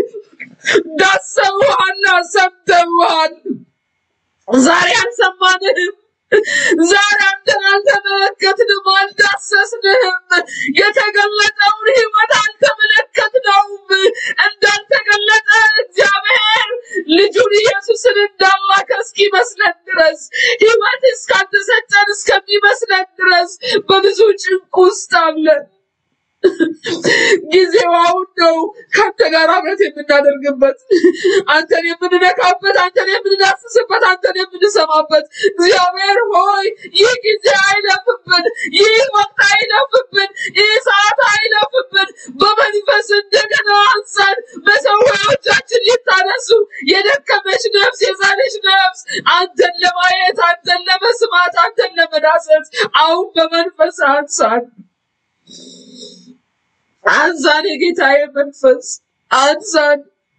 ዳሰውሃላ፣ ሰምተውሃል። ዛሬ አልሰማንህም። ዛሬ አንተን አልተመለከትንም፣ አልዳሰስንህም። የተገለጠውን ህይወት አልተመለከትነውም። እንዳልተገለጠ እግዚአብሔር ልጁን ኢየሱስን እንዳላከ እስኪመስለን ድረስ ህይወት እስካልተሰጠን እስከሚመስለን ድረስ በብዙ ጭንቅ ውስጥ አለን። ጊዜው አሁን ነው ከአንተ ጋር ህብረት የምናደርግበት አንተን የምንነካበት አንተን የምንዳስስበት አንተን የምንሰማበት እግዚአብሔር ሆይ ይህ ጊዜ አይለፍብን ይህ ወቅት አይለፍብን ይህ ሰዓት አይለፍብን በመንፈስ እንደገና አንሳን መሰዊያዎቻችን ይታነሱ የደከመች ነፍስ የዛለች ነፍስ አንተን ለማየት አንተን ለመስማት አንተን ለመዳሰስ አሁን በመንፈስ አንሳን አንሳን የጌታዬ መንፈስ አንሳን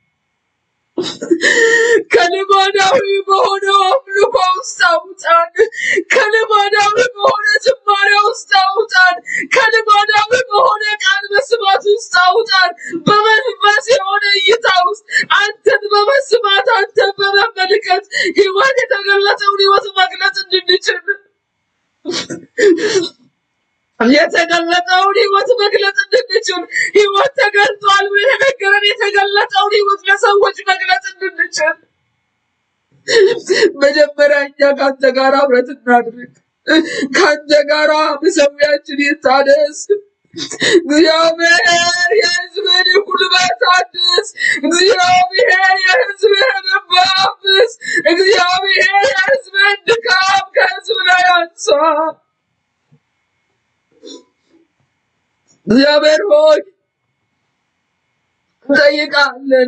ከልማዳዊ በሆነው አምልኮ ውስጥ አውጣን። ከልማዳዊ በሆነ ዝማሬ ውስጥ አውጣን። ከልማዳዊ በሆነ ቃል መስማት ውስጥ አውጣን። በመንፈስ የሆነ እይታ ውስጥ አንተን በመስማት አንተን በመመልከት ህይወት የተገለጸውን ህይወት መግለጽ እንድንችል የተገለጠውን ህይወት መግለጽ እንድንችል ህይወት ተገልጧል ብሎ የተነገረን የተገለጠውን ህይወት ለሰዎች መግለጽ እንድንችል መጀመሪያ እኛ ከአንተ ጋር ህብረት እናድርግ። ከአንተ ጋር መሰዊያችን ይታደስ። እግዚአብሔር የህዝብህን ጉልበት አድስ። እግዚአብሔር የህዝብህን እንባ አብስ። እግዚአብሔር የህዝብህን ድካም ከህዝብ ላይ አንሳ። እግዚአብሔር ሆይ እንጠይቃለን።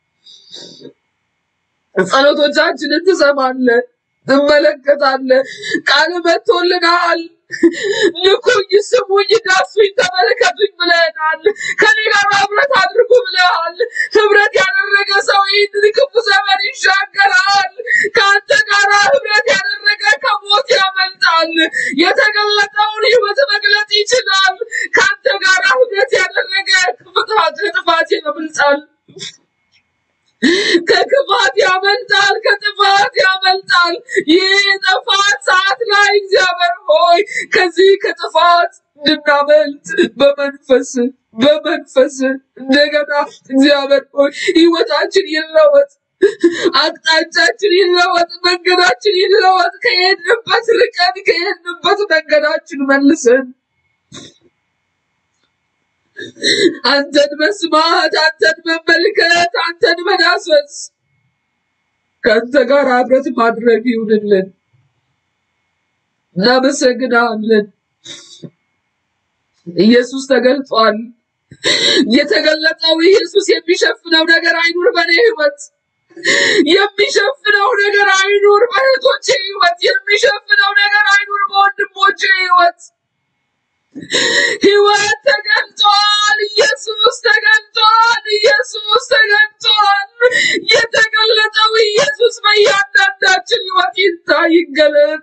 ጸሎቶቻችንን ትሰማለህ፣ ትመለከታለህ። ቃል መጥቶልናል። ንኩኝ፣ ስሙኝ፣ ዳሱኝ፣ ተመልከቱኝ ብለናል። ከኔ ጋር ህብረት አድርጉ ብለሃል። ህብረት ያደረገ ሰው ይህንን ክፉ ዘመን ይሻገራል። ከአንተ ጋር ህብረት ያደረገ ከሞት ያመልጣል። የተገለጠውን ህይወት መግለጽ ይችላል። ከአንተ ጋር ህብረት ያደረገ ከጥፋት ከጥፋት ያመልጣል። ከክፋት ያመልጣል፣ ከጥፋት ያመልጣል። ይህ የጥፋት ሰዓት ላይ እግዚአብሔር ሆይ ከዚህ ከጥፋት እንድናመልጥ በመንፈስ በመንፈስ እንደገና እግዚአብሔር ሆይ ህይወታችን ይለወጥ፣ አቅጣጫችን ይለወጥ፣ መንገዳችን ይለወጥ። ከሄድንበት ርቀን ከሄድንበት መንገዳችን መልሰን አንተን መስማት፣ አንተን መመልከት፣ አንተን መዳሰስ ከአንተ ጋር ህብረት ማድረግ ይሁንልን። እናመሰግናለን። ኢየሱስ ተገልጧል። የተገለጠው ኢየሱስ የሚሸፍነው ነገር አይኑር በእኔ ህይወት የሚሸፍነው ነገር አይኑር በእህቶቼ ህይወት የሚሸፍነው ነገር አይኑር በወንድሞቼ ህይወት ህይወት ተገልጧል። ኢየሱስ ተገልጧል። ኢየሱስ ተገልጧል። የተገለጠው ኢየሱስ በእያንዳንዳችን ህይወት ይታይ ይገለጥ።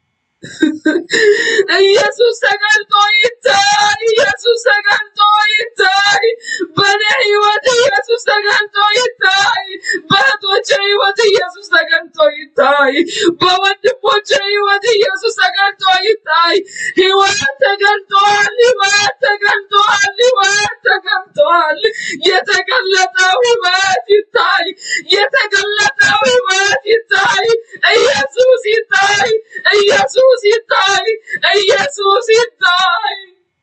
ኢየሱስ ተገልጦ ይታይ። ኢየሱስ ተገልጦ ይታይ። በእኔ ህይወት ኢየሱስ ተገልጦ ይታይ። በእህቶቼ ህይወት ኢየሱስ ተገልጦ ይታይ። በወንድሞቼ ህይወት ኢየሱስ ተገልጦ ይታይ። ህይወት ተገልጧል። ህይወት ተገልጧል። ህይወት ተገልጧል። የተገለጠው ህይወት ይታይ። የተገለጠው ህይወት ይታይ። ኢየሱስ ይታይ። ኢየሱስ ይታይ። ኢየሱስ ይታይ።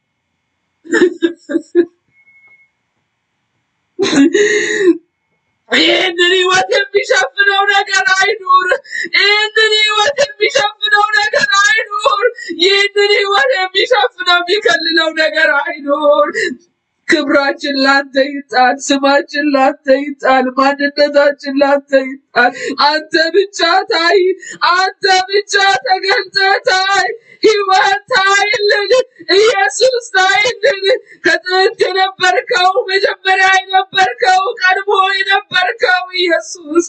ይህንን ህይወት የሚሸፍነው ነገር አይኑር። ይህንን ህይወት የሚሸፍነው ነገር አይኑር። ይህንን ህይወት የሚሸፍነው የሚከልለው ነገር አይኑር። ክብራችን ላንተ ይጣል፣ ስማችን ላንተ ይጣል፣ ማንነታችን ላንተ ይጣል። አንተ ብቻ ታይ፣ አንተ ብቻ ተገልጠህ ታይ። ህይወት ታይልን፣ ኢየሱስ ታይልን። ከጥንት የነበርከው መጀመሪያ የነበርከው ቀድሞ የነበርከው ኢየሱስ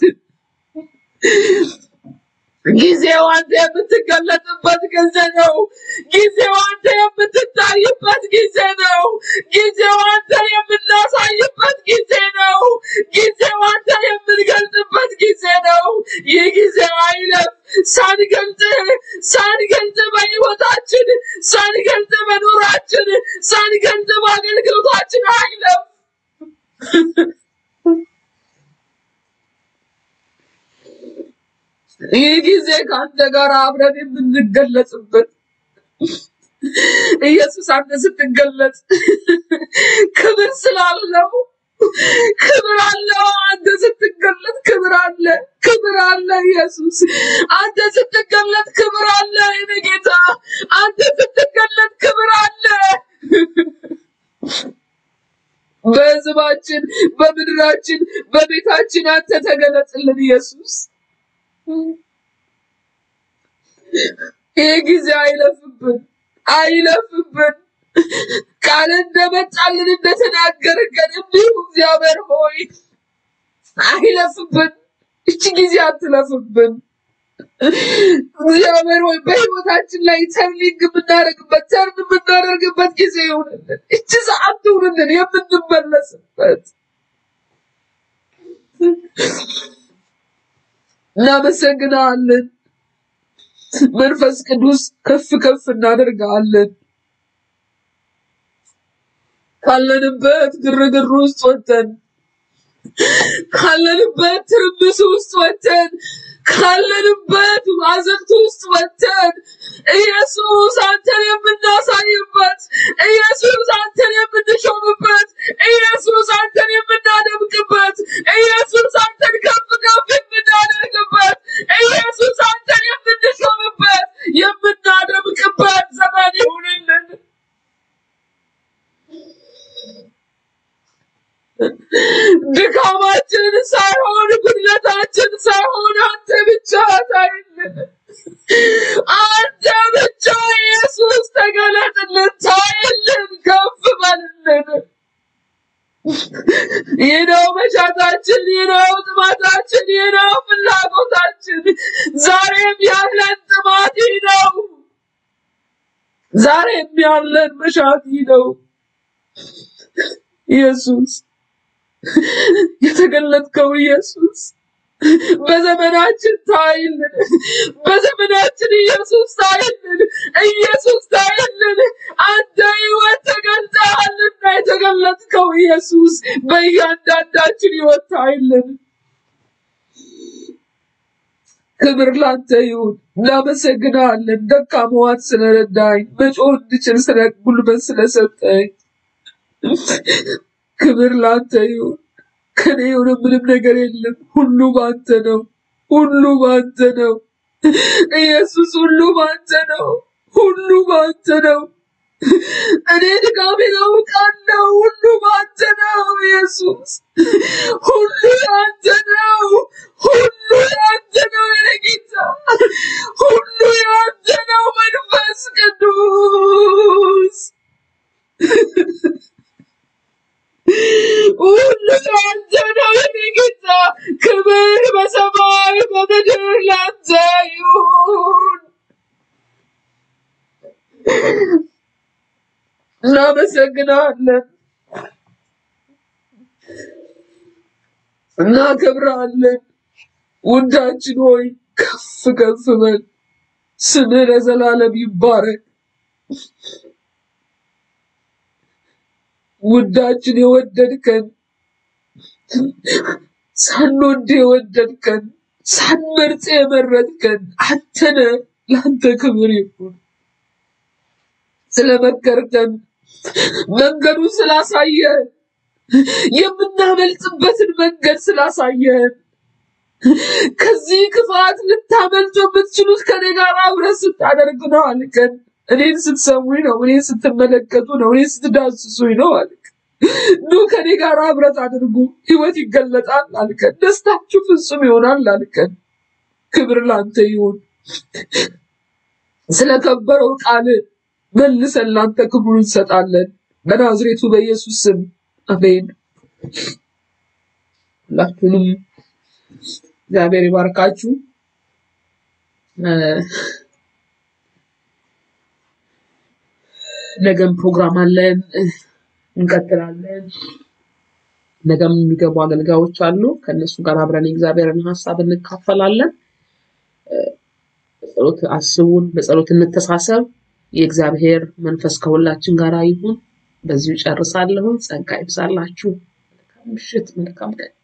ጊዜው አንተ የምትገለጥበት ጊዜ ነው። ጊዜው አንተ የምትታይበት ጊዜ ነው። ጊዜው አንተ የምናሳይበት ጊዜ ነው። ጊዜው አንተ የምንገልጥበት ጊዜ ነው። ይህ ጊዜ አይለፍ። ሳንገልጥ ሳንገልጥ በህይወታችን ሳንገልጥ በኑራችን ሳንገልጥ በአገልግሎታችን አይለፍ። ይህ ጊዜ ከአንተ ጋር አብረን የምንገለጽበት ኢየሱስ አንተ ስትገለጽ ክብር ስላለው ክብር አለው። አንተ ስትገለጥ ክብር አለ፣ ክብር አለ። ኢየሱስ አንተ ስትገለጥ ክብር አለ። የኔ ጌታ አንተ ስትገለጥ ክብር አለ። በሕዝባችን፣ በምድራችን፣ በቤታችን አንተ ተገለጽልን ኢየሱስ። ይህ ጊዜ አይለፍብን፣ አይለፍብን። ቃል እንደመጣልን እንደተናገርከን እንዲሁ እግዚአብሔር ሆይ አይለፍብን። እቺ ጊዜ አትለፍብን። እግዚአብሔር ሆይ በህይወታችን ላይ ተርኒንግ የምናደርግበት ተርን የምናደርግበት ጊዜ ይሁንልን። እቺ ሰዓት ትሁንልን የምንመለስበት። እናመሰግናለን። መንፈስ ቅዱስ ከፍ ከፍ እናደርጋለን። ካለንበት ግርግር ውስጥ ወጥተን ካለንበት ትርምስ ውስጥ ወጥተን ካለንበት አዘቅት ውስጥ ወጥተን ኢየሱስ አንተን የምናሳይበት ኢየሱስ አንተን የምንሾምበት ኢየሱስ አንተን የምናደምቅበት ኢየሱስ አንተን ከፍ ከፍ የምናደርግበት ኢየሱስ አንተን የምንሾምበት የምናደምቅበት ዘመን ይሁንልን። ድካማችን ሳይሆን ጉድለታችን ሳይሆን አንተ ብቻ ታይልን። አንተ ብቻ ኢየሱስ ተገለጥልን፣ ታይልን፣ ከፍ በልልን። ይህ ነው መሻታችን፣ ይህ ነው ጥማታችን፣ ይህ ነው ፍላጎታችን። ዛሬም ያለን ጥማት ይህ ነው። ዛሬም ያለን መሻት ይህ ነው። ኢየሱስ የተገለጥከው ኢየሱስ በዘመናችን ታይልን፣ በዘመናችን ኢየሱስ ታይልን፣ ኢየሱስ ታይልን። አንተ ሕይወት ተገልጠሃልና የተገለጥከው ኢየሱስ በእያንዳንዳችን ሕይወት ታይልን። ክብር ላንተ ይሁን። እናመሰግናለን። ደካማዋን ስለረዳኝ፣ መጮህ እንድችል ስለ ጉልበት ስለሰጠኝ ክብር ላንተ ይሁን። ከኔ የሆነ ምንም ነገር የለም። ሁሉ ባንተ ነው። ሁሉ ባንተ ነው። ኢየሱስ ሁሉ ባንተ ነው። ሁሉ ባንተ ነው። እኔ ድካሜን አውቃለሁ። ሁሉ ባንተ ነው ኢየሱስ። ሁሉ ያንተ ነው። ሁሉ ያንተ ነው የኔ ጌታ። ሁሉ ያንተ ነው መንፈስ ቅዱስ። ሁሉ ያንተ ነው የኔ ጌታ። ክብር በሰማይ በምድር ላንተ ይሁን። እናመሰግናለን፣ እናከብራለን። ውዳችን ሆይ ከፍ ከፍ በል። ስምህ ለዘላለም ይባረክ። ውዳችን የወደድከን ሳንወድ የወደድከን ሳንመርጥ የመረጥከን አንተነ ለአንተ ክብር ይሁን። ስለመከርከን መንገዱን ስላሳየን የምናመልጥበትን መንገድ ስላሳየን ከዚህ ክፋት ልታመልጡ የምትችሉት ከኔ ጋር አብረን ስታደርግ ነው አልከን። እኔን ስትሰሙኝ ነው፣ እኔን ስትመለከቱ ነው፣ እኔን ስትዳስሱኝ ነው አልክ። ኑ ከኔ ጋር ህብረት አድርጉ፣ ህይወት ይገለጣል አልከን። ደስታችሁ ፍጹም ይሆናል አልከን። ክብር ላንተ ይሁን። ስለከበረው ቃል መልሰን ላንተ ክብሩን እንሰጣለን። በናዝሬቱ በኢየሱስ ስም አሜን። ሁላችሁንም እግዚአብሔር ይባርካችሁ። እ፣ ነገም ፕሮግራም አለን፣ እ፣ እንቀጥላለን። ነገም የሚገቡ አገልጋዮች አሉ። ከእነሱ ጋር አብረን የእግዚአብሔርን ሀሳብ እንካፈላለን። በጸሎት አስቡን፣ በጸሎት እንተሳሰብ። የእግዚአብሔር መንፈስ ከሁላችን ጋር ይሁን። በዚሁ ጨርሳለሁ። ጸጋ ይብዛላችሁ። መልካም ምሽት፣ መልካም ቀን።